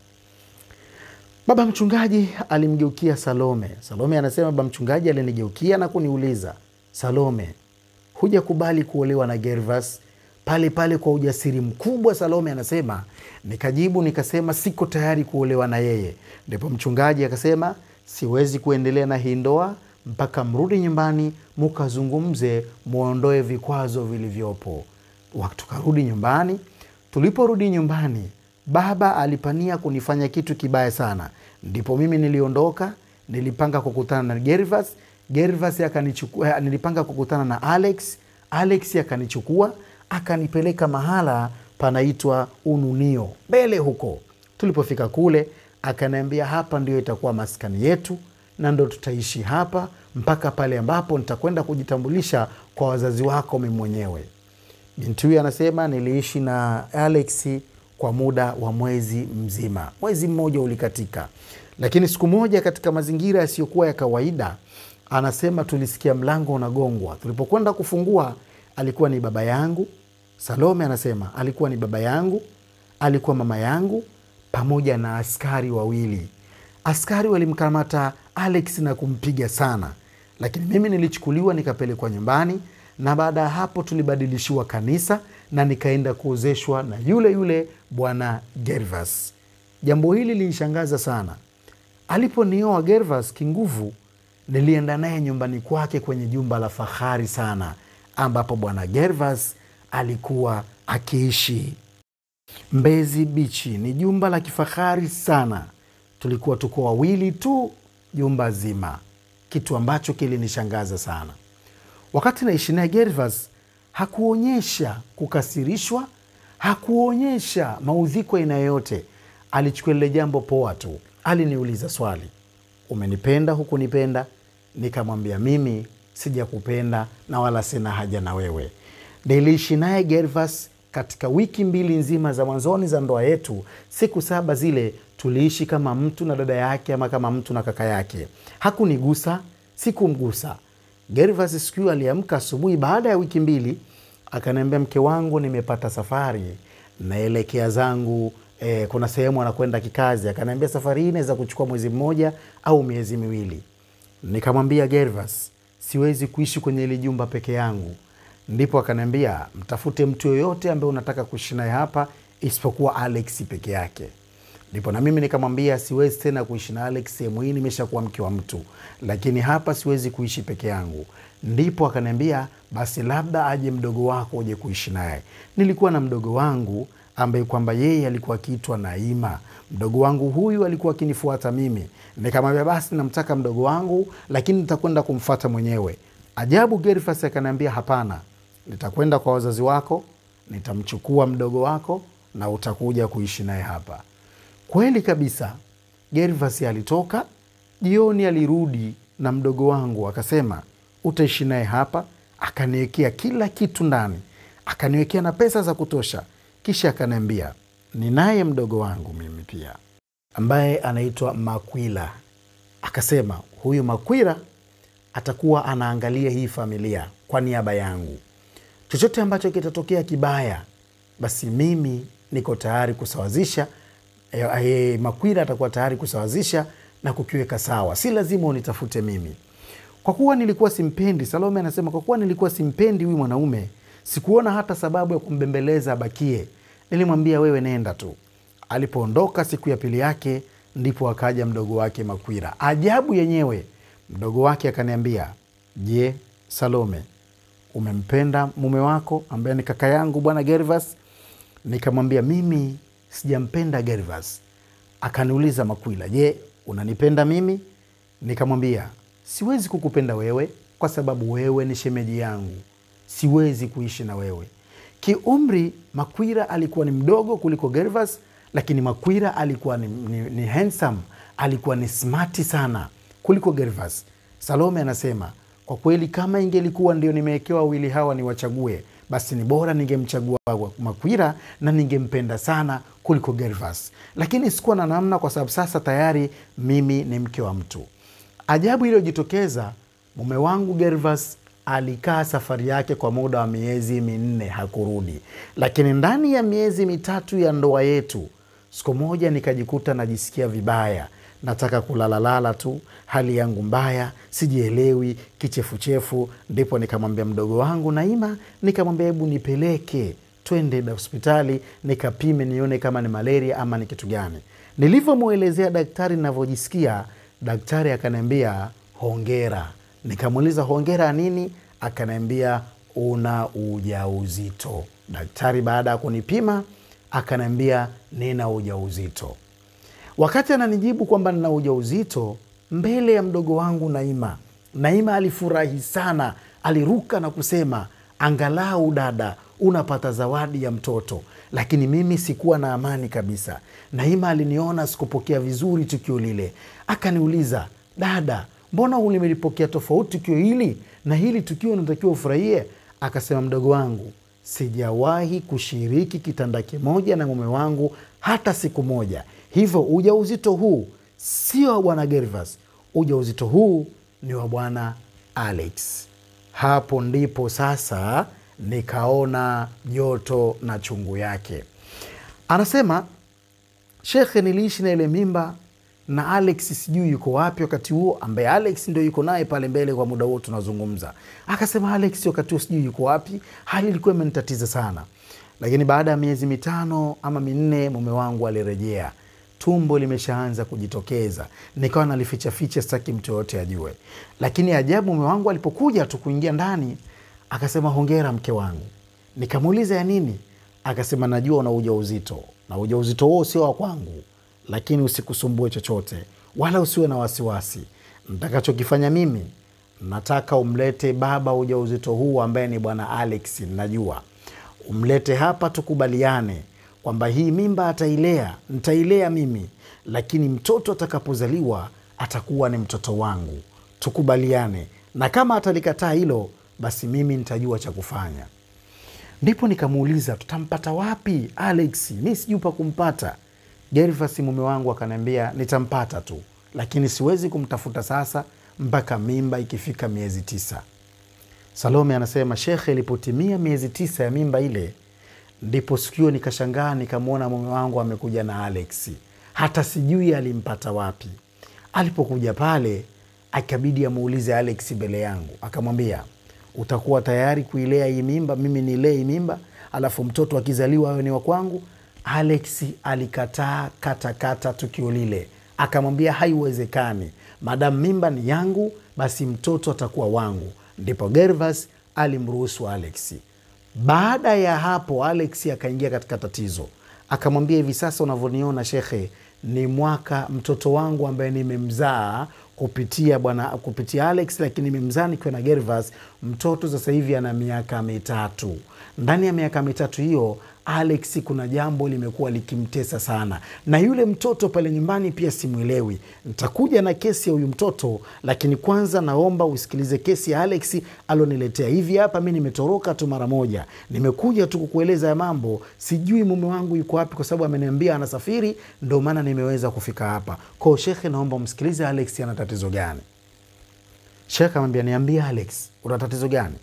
A: Baba mchungaji alimgeukia Salome. Salome anasema baba mchungaji alinigeukia na kuniuliza, Salome, hujakubali kuolewa na Gervas? Pale pale kwa ujasiri mkubwa Salome anasema, nikajibu nikasema siko tayari kuolewa na yeye. Ndipo mchungaji akasema, siwezi kuendelea na hii ndoa mpaka mrudi nyumbani mukazungumze, mwondoe vikwazo vilivyopo. Tukarudi nyumbani. Tuliporudi nyumbani baba alipania kunifanya kitu kibaya sana. Ndipo mimi niliondoka, nilipanga kukutana na Gervas. Gervas akanichukua, nilipanga kukutana na Alex. Alex akanichukua akanipeleka mahala panaitwa Ununio mbele huko. Tulipofika kule, akaniambia hapa ndio itakuwa maskani yetu na ndo tutaishi hapa mpaka pale ambapo nitakwenda kujitambulisha kwa wazazi wako mimi mwenyewe. Binti huyu anasema niliishi na Alex kwa muda wa mwezi mzima. Mwezi mmoja ulikatika, lakini siku moja katika mazingira yasiyokuwa ya kawaida, anasema tulisikia mlango unagongwa. Tulipokwenda kufungua, alikuwa ni baba yangu. Salome anasema alikuwa ni baba yangu, alikuwa mama yangu, pamoja na askari wawili. Askari walimkamata Alex na kumpiga sana, lakini mimi nilichukuliwa nikapelekwa nyumbani, na baada ya hapo tulibadilishiwa kanisa na nikaenda kuozeshwa na yule yule bwana Gervas. Jambo hili lilishangaza sana. Aliponioa Gervas kinguvu, nilienda naye nyumbani kwake kwenye jumba la fahari sana, ambapo bwana Gervas alikuwa akiishi Mbezi Bichi. Ni jumba la kifahari sana. Tulikuwa tuko wawili tu jumba zima, kitu ambacho kilinishangaza sana. Wakati naishi naye Gervas hakuonyesha kukasirishwa, hakuonyesha maudhiko aina yoyote. Alichukua lile jambo poa tu. Aliniuliza swali, umenipenda hukunipenda? Nikamwambia mimi sijakupenda na wala sina haja na wewe. Niliishi naye Gervas katika wiki mbili nzima za mwanzoni za ndoa yetu. Siku saba zile tuliishi kama mtu na dada yake ama kama mtu na kaka yake. Hakunigusa, sikumgusa. Gervas siku hiyo aliamka asubuhi baada ya wiki mbili, akaniambia mke wangu, nimepata safari naelekea zangu eh, kuna sehemu anakwenda kikazi. Akaniambia safari hii inaweza kuchukua mwezi mmoja au miezi miwili. Nikamwambia Gervas, siwezi kuishi kwenye hili jumba peke yangu. Ndipo akaniambia mtafute mtu yoyote ambaye unataka kuishi naye hapa isipokuwa Alex peke yake. Ndipo na mimi nikamwambia siwezi tena kuishi na Alex, sehemu hii nimeshakuwa mke wa mtu, lakini hapa siwezi kuishi peke yangu. Ndipo akaniambia basi labda aje mdogo wako uje kuishi naye. Nilikuwa na mdogo wangu ambaye kwamba yeye alikuwa akiitwa Naima. Mdogo wangu huyu alikuwa akinifuata mimi, nikamwambia basi namtaka mdogo wangu, lakini nitakwenda kumfuata mwenyewe. Ajabu, Gervas akaniambia hapana, nitakwenda kwa wazazi wako, nitamchukua mdogo wako na utakuja kuishi naye hapa. Kweli kabisa, Gervas alitoka jioni, alirudi na mdogo wangu akasema utaishi naye hapa. Akaniwekea kila kitu ndani, akaniwekea na pesa za kutosha, kisha akaniambia ninaye mdogo wangu mimi pia ambaye anaitwa Makwila. Akasema huyu Makwila atakuwa anaangalia hii familia kwa niaba yangu. Chochote ambacho kitatokea kibaya, basi mimi niko tayari kusawazisha. E, e, Makwila atakuwa tayari kusawazisha na kukiweka sawa, si lazima unitafute mimi. Kwa kuwa nilikuwa simpendi, Salome anasema kwa kuwa nilikuwa simpendi huyu mwanaume, sikuona hata sababu ya kumbembeleza abakie. Nilimwambia wewe nenda tu. Alipoondoka siku ya pili yake, ndipo akaja mdogo wake Makwira. Ajabu yenyewe, mdogo wake akaniambia, je, Salome, umempenda mume wako ambaye ni kaka yangu bwana Gervas? Nikamwambia mimi sijampenda Gervas. Akaniuliza Makwila, je, unanipenda mimi? Nikamwambia siwezi kukupenda wewe kwa sababu wewe ni shemeji yangu, siwezi kuishi na wewe. Kiumri Makwira alikuwa ni mdogo kuliko Gervas, lakini Makwira alikuwa ni, ni, ni handsome, alikuwa ni smati sana kuliko Gervas. Salome anasema kwa kweli, kama ingelikuwa ndio nimewekewa wawili hawa niwachague, basi ni bora ningemchagua Makwira na ningempenda sana kuliko Gervas, lakini sikuwa na namna, kwa sababu sasa tayari mimi ni mke wa mtu. Ajabu iliyojitokeza, mume wangu Gervas alikaa safari yake kwa muda wa miezi minne hakurudi, lakini ndani ya miezi mitatu ya ndoa yetu, siku moja nikajikuta najisikia vibaya, nataka kulalalala tu, hali yangu mbaya, sijielewi, kichefuchefu. Ndipo nikamwambia mdogo wangu Naima, nikamwambia hebu nipeleke twende hospitali nikapime, nione kama ni malaria ama ni kitu gani. Nilivyomwelezea daktari navyojisikia, daktari akaniambia hongera. Nikamuuliza hongera nini? Akaniambia una ujauzito. Daktari baada ya kunipima akaniambia nina ujauzito. Wakati ananijibu kwamba nina ujauzito mbele ya mdogo wangu Naima, Naima alifurahi sana, aliruka na kusema angalau dada unapata zawadi ya mtoto. Lakini mimi sikuwa na amani kabisa. Naima aliniona sikupokea vizuri tukio lile, akaniuliza dada, mbona ulimelipokea tofauti tukio hili na hili tukio unatakiwa ufurahie? Akasema mdogo wangu, sijawahi kushiriki kitanda kimoja na mume wangu hata siku moja, hivyo ujauzito huu sio wa bwana Gervas, ujauzito huu ni wa bwana Alex. Hapo ndipo sasa nikaona joto na chungu yake. Anasema shekhe, niliishi na ile mimba na Alex sijui yuko wapi wakati huo, ambaye Alex ndio yuko naye pale mbele kwa muda huo tunazungumza. Akasema Alex wakati huo sijui yuko wapi, hali ilikuwa imenitatiza sana, lakini baada ya miezi mitano ama minne mume wangu alirejea tumbo limeshaanza kujitokeza, nikawa nalifichaficha, sitaki mtu yoyote ajue. Lakini ajabu, mume wangu alipokuja tu kuingia ndani akasema, hongera mke wangu. Nikamuuliza ya nini? Akasema, najua una ujauzito na ujauzito huo sio wa kwangu, lakini usikusumbue chochote wala usiwe na wasiwasi. Ntakachokifanya mimi, nataka umlete baba ujauzito huu ambaye ni bwana Alex, najua umlete hapa, tukubaliane kwamba hii mimba atailea, ntailea mimi, lakini mtoto atakapozaliwa atakuwa ni mtoto wangu, tukubaliane. Na kama atalikataa hilo, basi mimi nitajua cha kufanya. Ndipo nikamuuliza tutampata wapi Alex? Mi sijui pa kumpata. Gervas mume wangu akaniambia nitampata tu, lakini siwezi kumtafuta sasa mpaka mimba ikifika miezi tisa. Salome anasema shekhe, ilipotimia miezi tisa ya mimba ile ndipo sikio nikashangaa, nikamwona mume wangu amekuja na Alex, hata sijui alimpata wapi. Alipokuja pale, akabidi amuulize Alex mbele yangu, akamwambia utakuwa tayari kuilea hii mimba, mimi nilee hii mimba, alafu mtoto akizaliwa awe ni wa kwangu? Alex alikataa katakata tukio lile, akamwambia haiwezekani, madamu mimba ni yangu, basi mtoto atakuwa wangu. Ndipo Gervas alimruhusu Alex. Baada ya hapo Alex akaingia katika tatizo, akamwambia hivi sasa unavyoniona shekhe, ni mwaka mtoto wangu ambaye nimemzaa kupitia bwana kupitia Alex, lakini nimemzaa nikiwa na Gervas. Mtoto sasa hivi ana miaka mitatu. Ndani ya miaka mitatu hiyo Alex kuna jambo limekuwa likimtesa sana, na yule mtoto pale nyumbani pia simwelewi. Nitakuja na kesi ya huyu mtoto, lakini kwanza naomba usikilize kesi ya Alex aloniletea. Hivi hapa mi nimetoroka tu mara moja, nimekuja tu kukueleza ya mambo. Sijui mume wangu yuko wapi, kwa sababu ameniambia anasafiri, ndo maana nimeweza kufika hapa kwao. Shekhe, naomba umsikilize Alex ana tatizo gani. Shekhe amwambia niambie Alex, una tatizo gani?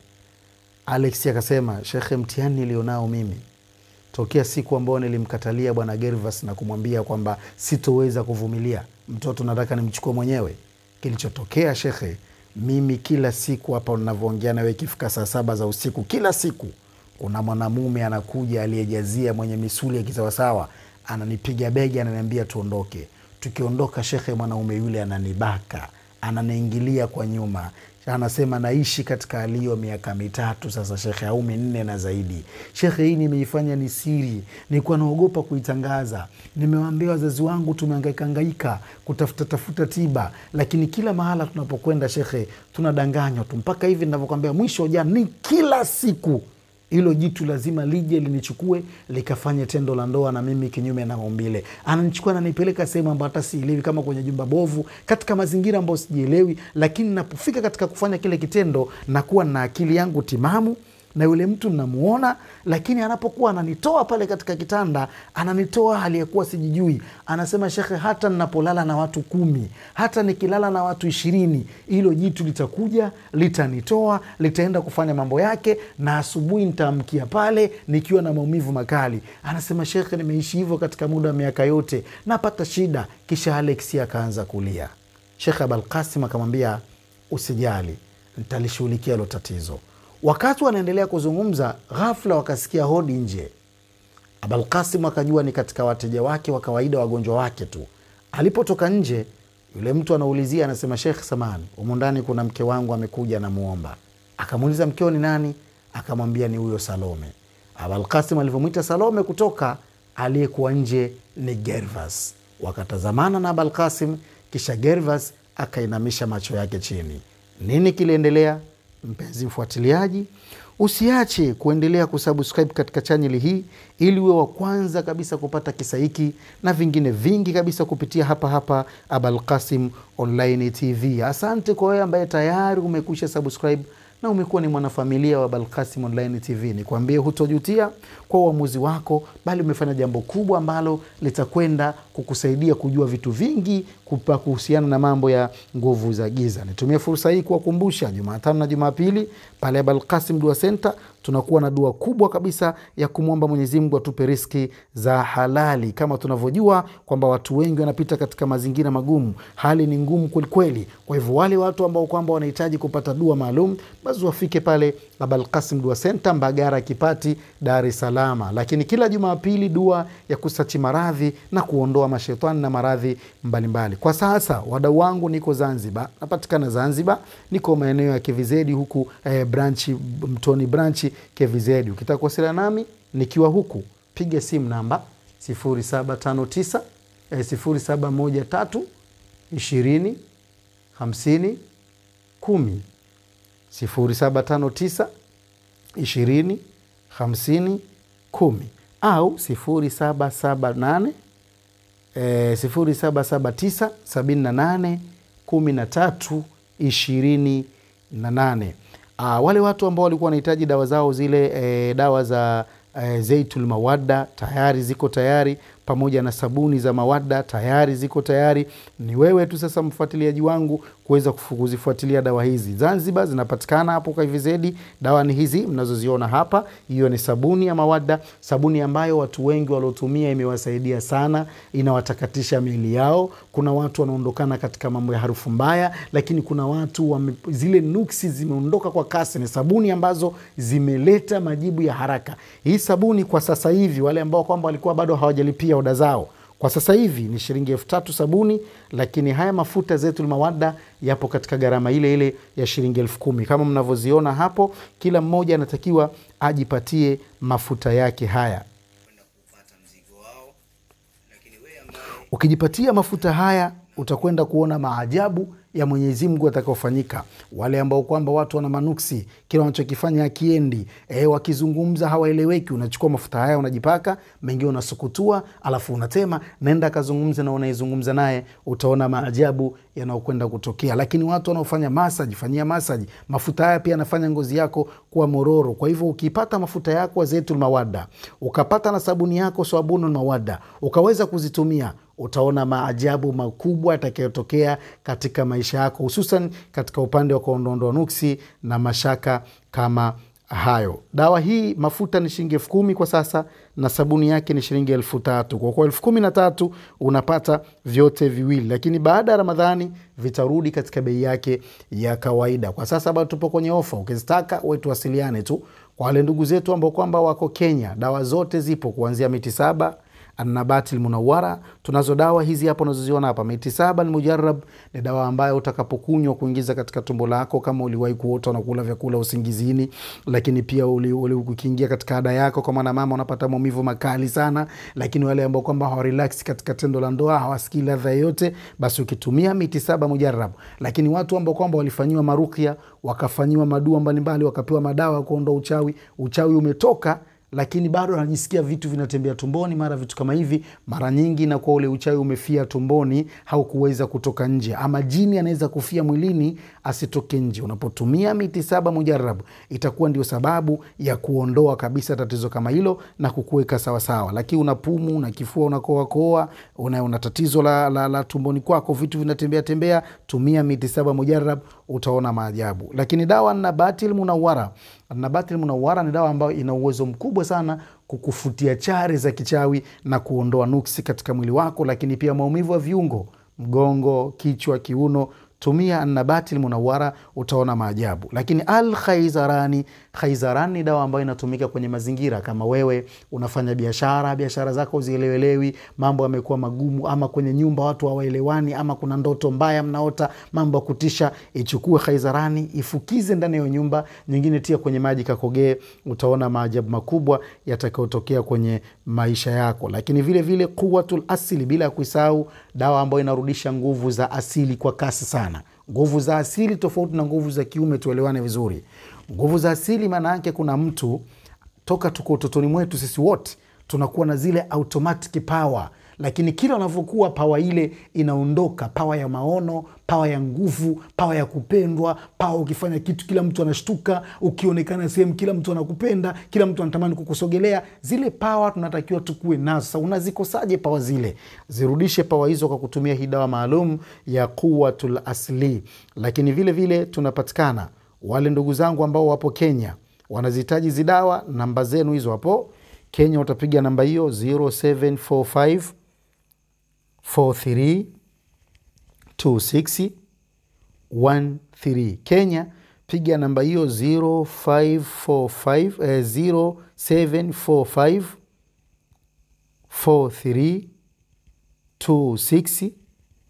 A: Alex akasema, shekhe, mtihani nilionao mimi tokea siku ambayo nilimkatalia bwana Gervas na kumwambia kwamba sitoweza kuvumilia mtoto, nataka nimchukue mwenyewe. Kilichotokea shekhe, mimi kila siku hapa unavyoongea nawe, ikifika saa saba za usiku, kila siku kuna mwanamume anakuja aliyejazia, mwenye misuli ya kisawasawa, ananipiga begi, ananiambia tuondoke. Tukiondoka shekhe, mwanaume yule ananibaka, ananiingilia kwa nyuma anasema naishi katika hali hiyo miaka mitatu sasa shekhe, au minne na zaidi. Shekhe, hii nimeifanya ni siri, nilikuwa naogopa kuitangaza. Nimewaambia wazazi wangu, tumehangaikahangaika kutafuta tafuta tiba, lakini kila mahala tunapokwenda shekhe, tunadanganywa tu, mpaka hivi ninavyokwambia, mwisho jana ni kila siku hilo jitu lazima lije linichukue likafanye tendo la ndoa na mimi kinyume na maumbile. Ananichukua nanipeleka sehemu ambayo hata sielewi, kama kwenye jumba bovu, katika mazingira ambayo sijielewi, lakini napofika katika kufanya kile kitendo nakuwa na akili yangu timamu na yule mtu namuona, lakini anapokuwa ananitoa pale katika kitanda, ananitoa hali ya kuwa sijijui. Anasema shekhe, hata ninapolala na watu kumi, hata nikilala na watu ishirini, hilo jitu litakuja litanitoa, litaenda kufanya mambo yake, na asubuhi nitaamkia pale nikiwa na maumivu makali. Anasema shekhe, nimeishi hivyo katika muda wa miaka yote, napata shida. Kisha Alex akaanza kulia. Shekhe Abalkasim akamwambia usijali, nitalishughulikia hilo tatizo. Wakati wanaendelea kuzungumza, ghafla wakasikia hodi nje. Abalkasim akajua ni katika wateja wake wa kawaida, wagonjwa wake tu. Alipotoka nje, yule mtu anaulizia, anasema, Shekh samani, humu ndani kuna mke wangu amekuja, namuomba. Akamuuliza, mkeo ni nani? Akamwambia ni huyo Salome. Abalkasim alivyomwita Salome kutoka, aliyekuwa nje ni Gervas. Wakatazamana na Abalkasim, kisha Gervas akainamisha macho yake chini. Nini kiliendelea? Mpenzi mfuatiliaji, usiache kuendelea kusubscribe katika chaneli hii ili uwe wa kwanza kabisa kupata kisa hiki na vingine vingi kabisa kupitia hapa hapa Abalkasim Online TV. Asante kwa wewe ambaye tayari umekwisha subscribe na umekuwa ni mwanafamilia wa Abalkasim Online TV. Nikwambie, hutojutia kwa uamuzi wako, bali umefanya jambo kubwa ambalo litakwenda kukusaidia kujua vitu vingi kupa kuhusiana na mambo ya nguvu za giza. Nitumie fursa hii kuwakumbusha, Jumatano na Jumapili pale Abalkasim Dua Center tunakuwa na dua kubwa kabisa ya kumwomba Mwenyezi Mungu atupe riski za halali. Kama tunavyojua kwamba watu wengi wanapita katika mazingira magumu, hali ni ngumu kwelikweli. Kwa hivyo wale watu ambao kwamba wanahitaji kupata dua maalum, basi wafike pale Abalkasim Dua Center, Mbagara Kipati, Dar es Salaam. Lakini kila Jumapili dua ya kusachi maradhi na kuondoa mashetani na maradhi mbalimbali. Kwa sasa wadau wangu, niko Zanzibar, napatikana Zanzibar, niko maeneo ya KVZ huku eh, branchi Mtoni branchi KVZ. Ukitaka kuwasiliana nami nikiwa huku, piga simu namba 0759 eh, 0713 20 50 10 0759 20 50 10 au 0778 eh, 0779 78 13 28. Uh, wale watu ambao walikuwa wanahitaji dawa zao zile eh, dawa za eh, Zaitul Mawadda tayari ziko tayari, pamoja na sabuni za Mawadda tayari ziko tayari. Ni wewe tu sasa mfuatiliaji wangu kuweza kuzifuatilia dawa hizi. Zanzibar zinapatikana hapo kwa KVZ. Dawa ni hizi mnazoziona hapa, hiyo ni sabuni ya Mawadda, sabuni ambayo watu wengi waliotumia imewasaidia sana, inawatakatisha miili yao. Kuna watu wanaondokana katika mambo ya harufu mbaya, lakini kuna watu wame, zile nuksi zimeondoka kwa kasi. Ni sabuni ambazo zimeleta majibu ya haraka. Hii sabuni kwa sasa hivi, wale ambao kwamba walikuwa bado hawajalipia oda zao kwa sasa hivi ni shilingi elfu tatu sabuni, lakini haya mafuta Zaitul Mawadda yapo katika gharama ile ile ya shilingi elfu kumi kama mnavyoziona hapo. Kila mmoja anatakiwa ajipatie mafuta yake haya. Ukijipatia mafuta haya utakwenda kuona maajabu ya Mwenyezi Mungu atakaofanyika. Wale ambao kwamba watu wana manuksi, kila wanachokifanya akiendi, e, wakizungumza hawaeleweki, unachukua mafuta haya unajipaka, mengine unasukutua, alafu unatema, naenda akazungumza na unaizungumza naye, utaona maajabu yanayokwenda kutokea. Lakini watu wanaofanya masaji, fanyia masaji, mafuta haya pia yanafanya ngozi yako kuwa mororo. Kwa hivyo ukipata mafuta yako Zaitul Mawadda, ukapata na sabuni yako Sabunul Mawadda, ukaweza kuzitumia utaona maajabu makubwa yatakayotokea katika maisha yako, hususan katika upande wa kuondoondoa nuksi na mashaka kama hayo. Dawa hii mafuta ni shilingi elfu kumi kwa sasa na sabuni yake ni shilingi elfu tatu kwa kuwa elfu kumi na tatu unapata vyote viwili, lakini baada ya Ramadhani vitarudi katika bei yake ya kawaida. Kwa sasa bado tupo kwenye ofa, ukizitaka wetu wasiliane tu. Kwa wale ndugu zetu ambao kwamba wako Kenya, dawa zote zipo kuanzia miti saba Annabati Lmunawara. Tunazo dawa hizi hapa unazoziona hapa. Miti saba Almujarab ni dawa ambayo utakapokunywa kuingiza katika tumbo lako, kama uliwahi kuota unakula vyakula usingizini, lakini pia ukiingia katika ada yako, kwa maana mama unapata maumivu makali sana, lakini wale ambao kwamba hawarelax katika tendo la ndoa, hawasikii ladha yoyote, basi ukitumia miti saba Mujarab. Lakini watu ambao kwamba walifanyiwa marukia, wakafanyiwa madua mbalimbali, wakapewa madawa ya kuondoa uchawi, uchawi umetoka lakini bado anajisikia vitu vinatembea tumboni, mara vitu kama hivi. Mara nyingi inakuwa ule uchawi umefia tumboni, haukuweza kutoka nje, ama jini anaweza kufia mwilini asitoke nje. Unapotumia miti saba Mujarabu itakuwa ndio sababu ya kuondoa kabisa tatizo kama hilo na kukuweka sawasawa. Lakini una pumu na kifua unakoakoa, una, una tatizo la, la, la tumboni kwako, vitu vinatembea tembea, tumia miti saba Mujarab, utaona maajabu. Lakini dawa Nabatil Munawara Nabatil Munawara ni dawa ambayo ina uwezo mkubwa sana kukufutia chari za kichawi na kuondoa nuksi katika mwili wako, lakini pia maumivu ya viungo, mgongo, kichwa, kiuno. Tumia Nabatil Munawara utaona maajabu. Lakini Al Khaizarani, Khaizarani ni dawa ambayo inatumika kwenye mazingira kama wewe unafanya biashara, biashara zako zielewelewi, mambo yamekuwa magumu, ama kwenye nyumba watu hawaelewani, ama kuna ndoto mbaya mnaota, mambo ya kutisha, ichukue Khaizarani ifukize ndani ya nyumba nyingine, tia kwenye maji kakogee, utaona maajabu makubwa yatakayotokea kwenye maisha yako. Lakini vile vile Quwatul Asili, bila ya kuisahau dawa ambayo inarudisha nguvu za asili kwa kasi sana nguvu za asili tofauti na nguvu za kiume, tuelewane vizuri. Nguvu za asili maana yake kuna mtu toka tuko utotoni mwetu sisi wote tunakuwa na zile automatic power,
B: lakini kila unavyokuwa pawa ile inaondoka pawa ya maono pawa ya nguvu pawa ya kupendwa pawa ukifanya kitu kila mtu anashtuka ukionekana sehemu kila mtu anakupenda kila mtu anatamani kukusogelea zile pawa tunatakiwa tukuwe nazo sasa unazikosaje pawa zile zirudishe pawa hizo kwa kutumia hii dawa maalum ya quwatul asli lakini vile vile tunapatikana wale ndugu zangu ambao wapo kenya wanazihitaji hizi dawa namba zenu hizo hapo kenya utapiga namba hiyo 0745 43 26 13 kenya piga namba hiyo 0545 eh, 0745 43 26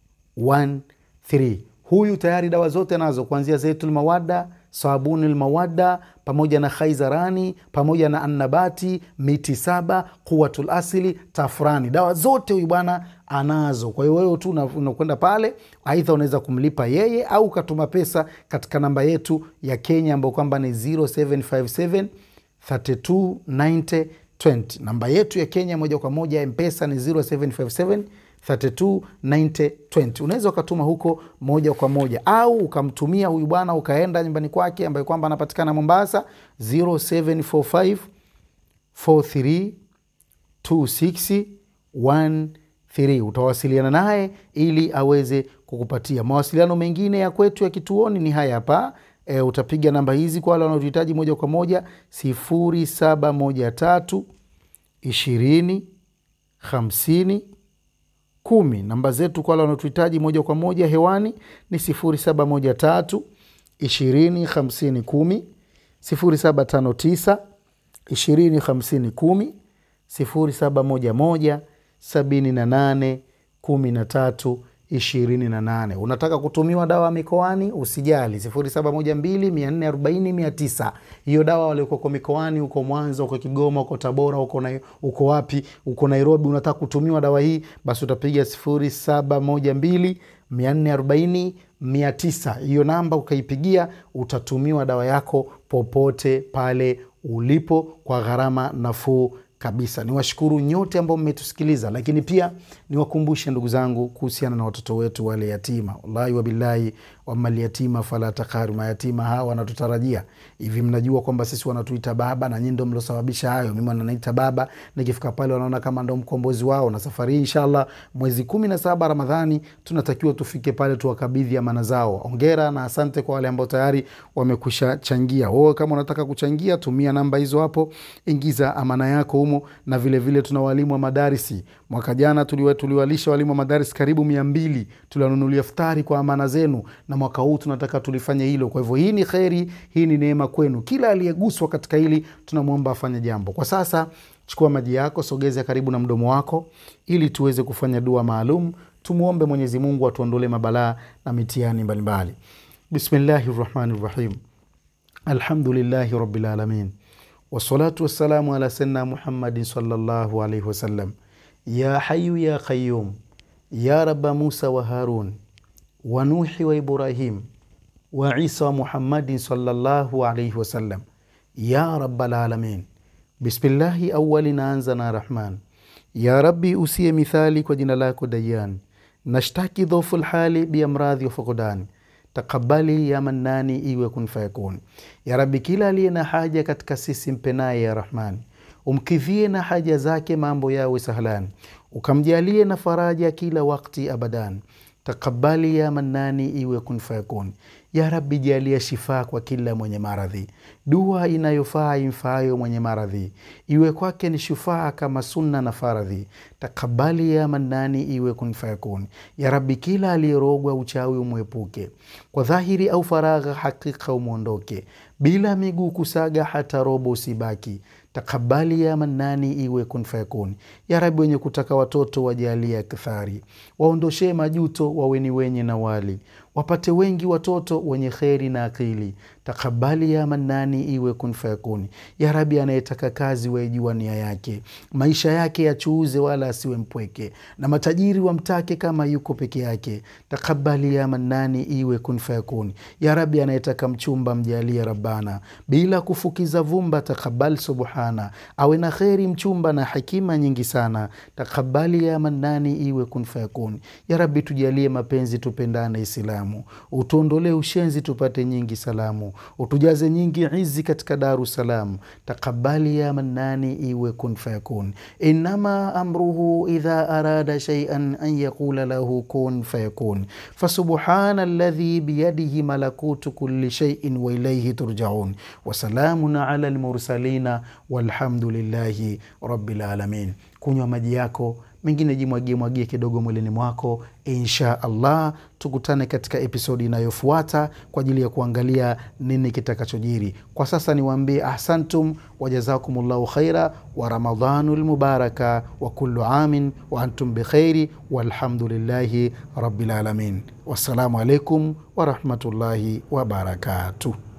B: 13 huyu tayari dawa zote nazo kuanzia zeitul mawada sabuni lmawada pamoja na khaizarani pamoja na annabati miti saba quwatul asili tafrani dawa zote huyu bwana anazo kwa hiyo wewe tu una- unakwenda pale aidha unaweza kumlipa yeye au ukatuma pesa katika namba yetu ya kenya ambayo kwamba ni 0757 3290 20 namba yetu ya kenya moja kwa moja mpesa ni 0757 329020 unaweza ukatuma huko moja kwa moja au ukamtumia huyu bwana ukaenda nyumbani kwake ambaye kwamba anapatikana mombasa 0745 43 2613 utawasiliana naye ili aweze kukupatia mawasiliano mengine ya kwetu ya kituoni ni haya hapa e, utapiga namba hizi kwa wale wanaotuhitaji moja kwa moja 0713 20 50 kumi namba zetu kwa wale wanaotuhitaji moja kwa moja hewani ni 0713 20 50 10 0759 20 50 10 0711 78 13 28 unataka kutumiwa dawa mikoani usijali 0712440900 hiyo dawa waliokoko mikoani huko mwanza huko kigoma huko tabora huko, na, huko wapi huko nairobi unataka kutumiwa dawa hii basi utapiga 0712 440 900 hiyo namba ukaipigia utatumiwa dawa yako popote pale ulipo kwa gharama nafuu kabisa niwashukuru nyote ambao mmetusikiliza lakini pia niwakumbushe ndugu zangu kuhusiana na watoto wetu wale yatima wallahi wabillahi wamalyatima fala takharu mayatima hawa wanatutarajia hivi mnajua kwamba sisi wanatuita baba na nyii ndo mliosababisha hayo mimi wananiita baba nikifika pale wanaona kama ndo mkombozi wao na safari hii inshallah mwezi kumi na saba ramadhani tunatakiwa tufike pale tuwakabidhi amana zao ongera na asante kwa wale ambao tayari wamekwisha changia wewe kama unataka kuchangia tumia namba hizo hapo ingiza amana yako humo na vile vile tuna walimu wa madarisi mwaka jana tuliwa, tuliwalisha walimu wa madarisi karibu mia mbili tuliwanunulia futari kwa amana zenu na mwaka huu tunataka tulifanye hilo kwa hivyo hii ni kheri hii ni neema kwenu kila aliyeguswa katika hili tunamwomba afanye jambo kwa sasa chukua maji yako sogeza karibu na mdomo wako ili tuweze kufanya dua maalum tumwombe mwenyezi mungu atuondolee mabalaa na mitihani mbalimbali bismillahi rahmani rahim alhamdulillahi rabilalamin wassalatu wassalamu ala sayidina muhammadin sallallahu alaihi wasallam ya hayu ya qayum ya raba musa wa harun wa nuhi wa ibrahim wa isa wa muhammadin sallallahu alaihi wasallam ya rabalalamin bismillahi awali naanza na rahman ya rabbi usiye mithali kwa jina lako dayan nashtaki dhofu lhali biamradhi wa fukudani takabali ya mannani iwe kun fayakun ya rabi kila aliye na haja katika sisi mpenaye ya rahmani umkidhie na haja zake mambo yawe sahlan ukamjalie na faraja kila wakti abadan takabali ya mannani iwe kun fayakun ya rabi jalia shifaa kwa kila mwenye maradhi dua inayofaa imfaayo mwenye maradhi iwe kwake ni shufaa kama sunna na faradhi takabali ya mannani iwe kun fayakun ya rabi kila aliyerogwa uchawi umwepuke kwa dhahiri au faragha hakika umwondoke bila miguu kusaga hata robo usibaki takabali ya mannani iwe kun fayakun ya rabi wenye kutaka watoto wajalia kithari waondoshee majuto waweni wenye na wali wapate wengi watoto wenye kheri na akili takabali ya manani iwe kun fayakuni ya rabi anayetaka kazi waijua nia yake maisha yake yachuuze wala asiwe mpweke na matajiri wamtake kama yuko peke yake takabali ya manani iwe kun fayakuni ya rabi anayetaka mchumba mjalie rabbana bila kufukiza vumba takabal subhana awe na kheri mchumba na hekima nyingi sana takabali ya manani iwe kun fayakuni ya rabi tujalie mapenzi tupendane islamu utuondolee ushenzi tupate nyingi salamu utujaze nyingi izi katika daru salam takabali ya manani iwe kun fayakun inama amruhu idha arada shaian an yaqula lahu kun fayakun fasubhana alladhi biyadihi malakutu kulli shaiin wailaihi turjaun wasalamun ala lmursalina walhamdulillahi rabilalamin kunywa maji yako mengine jimwagie mwagie kidogo mwilini mwako insha allah tukutane katika episodi inayofuata kwa ajili ya kuangalia nini kitakachojiri kwa sasa niwaambie ahsantum wajazakumullahu khaira wa ramadhanu lmubaraka wa kullu amin wa antum bikhairi walhamdulillahi rabilalamin wassalamu alaikum warahmatullahi wabarakatuh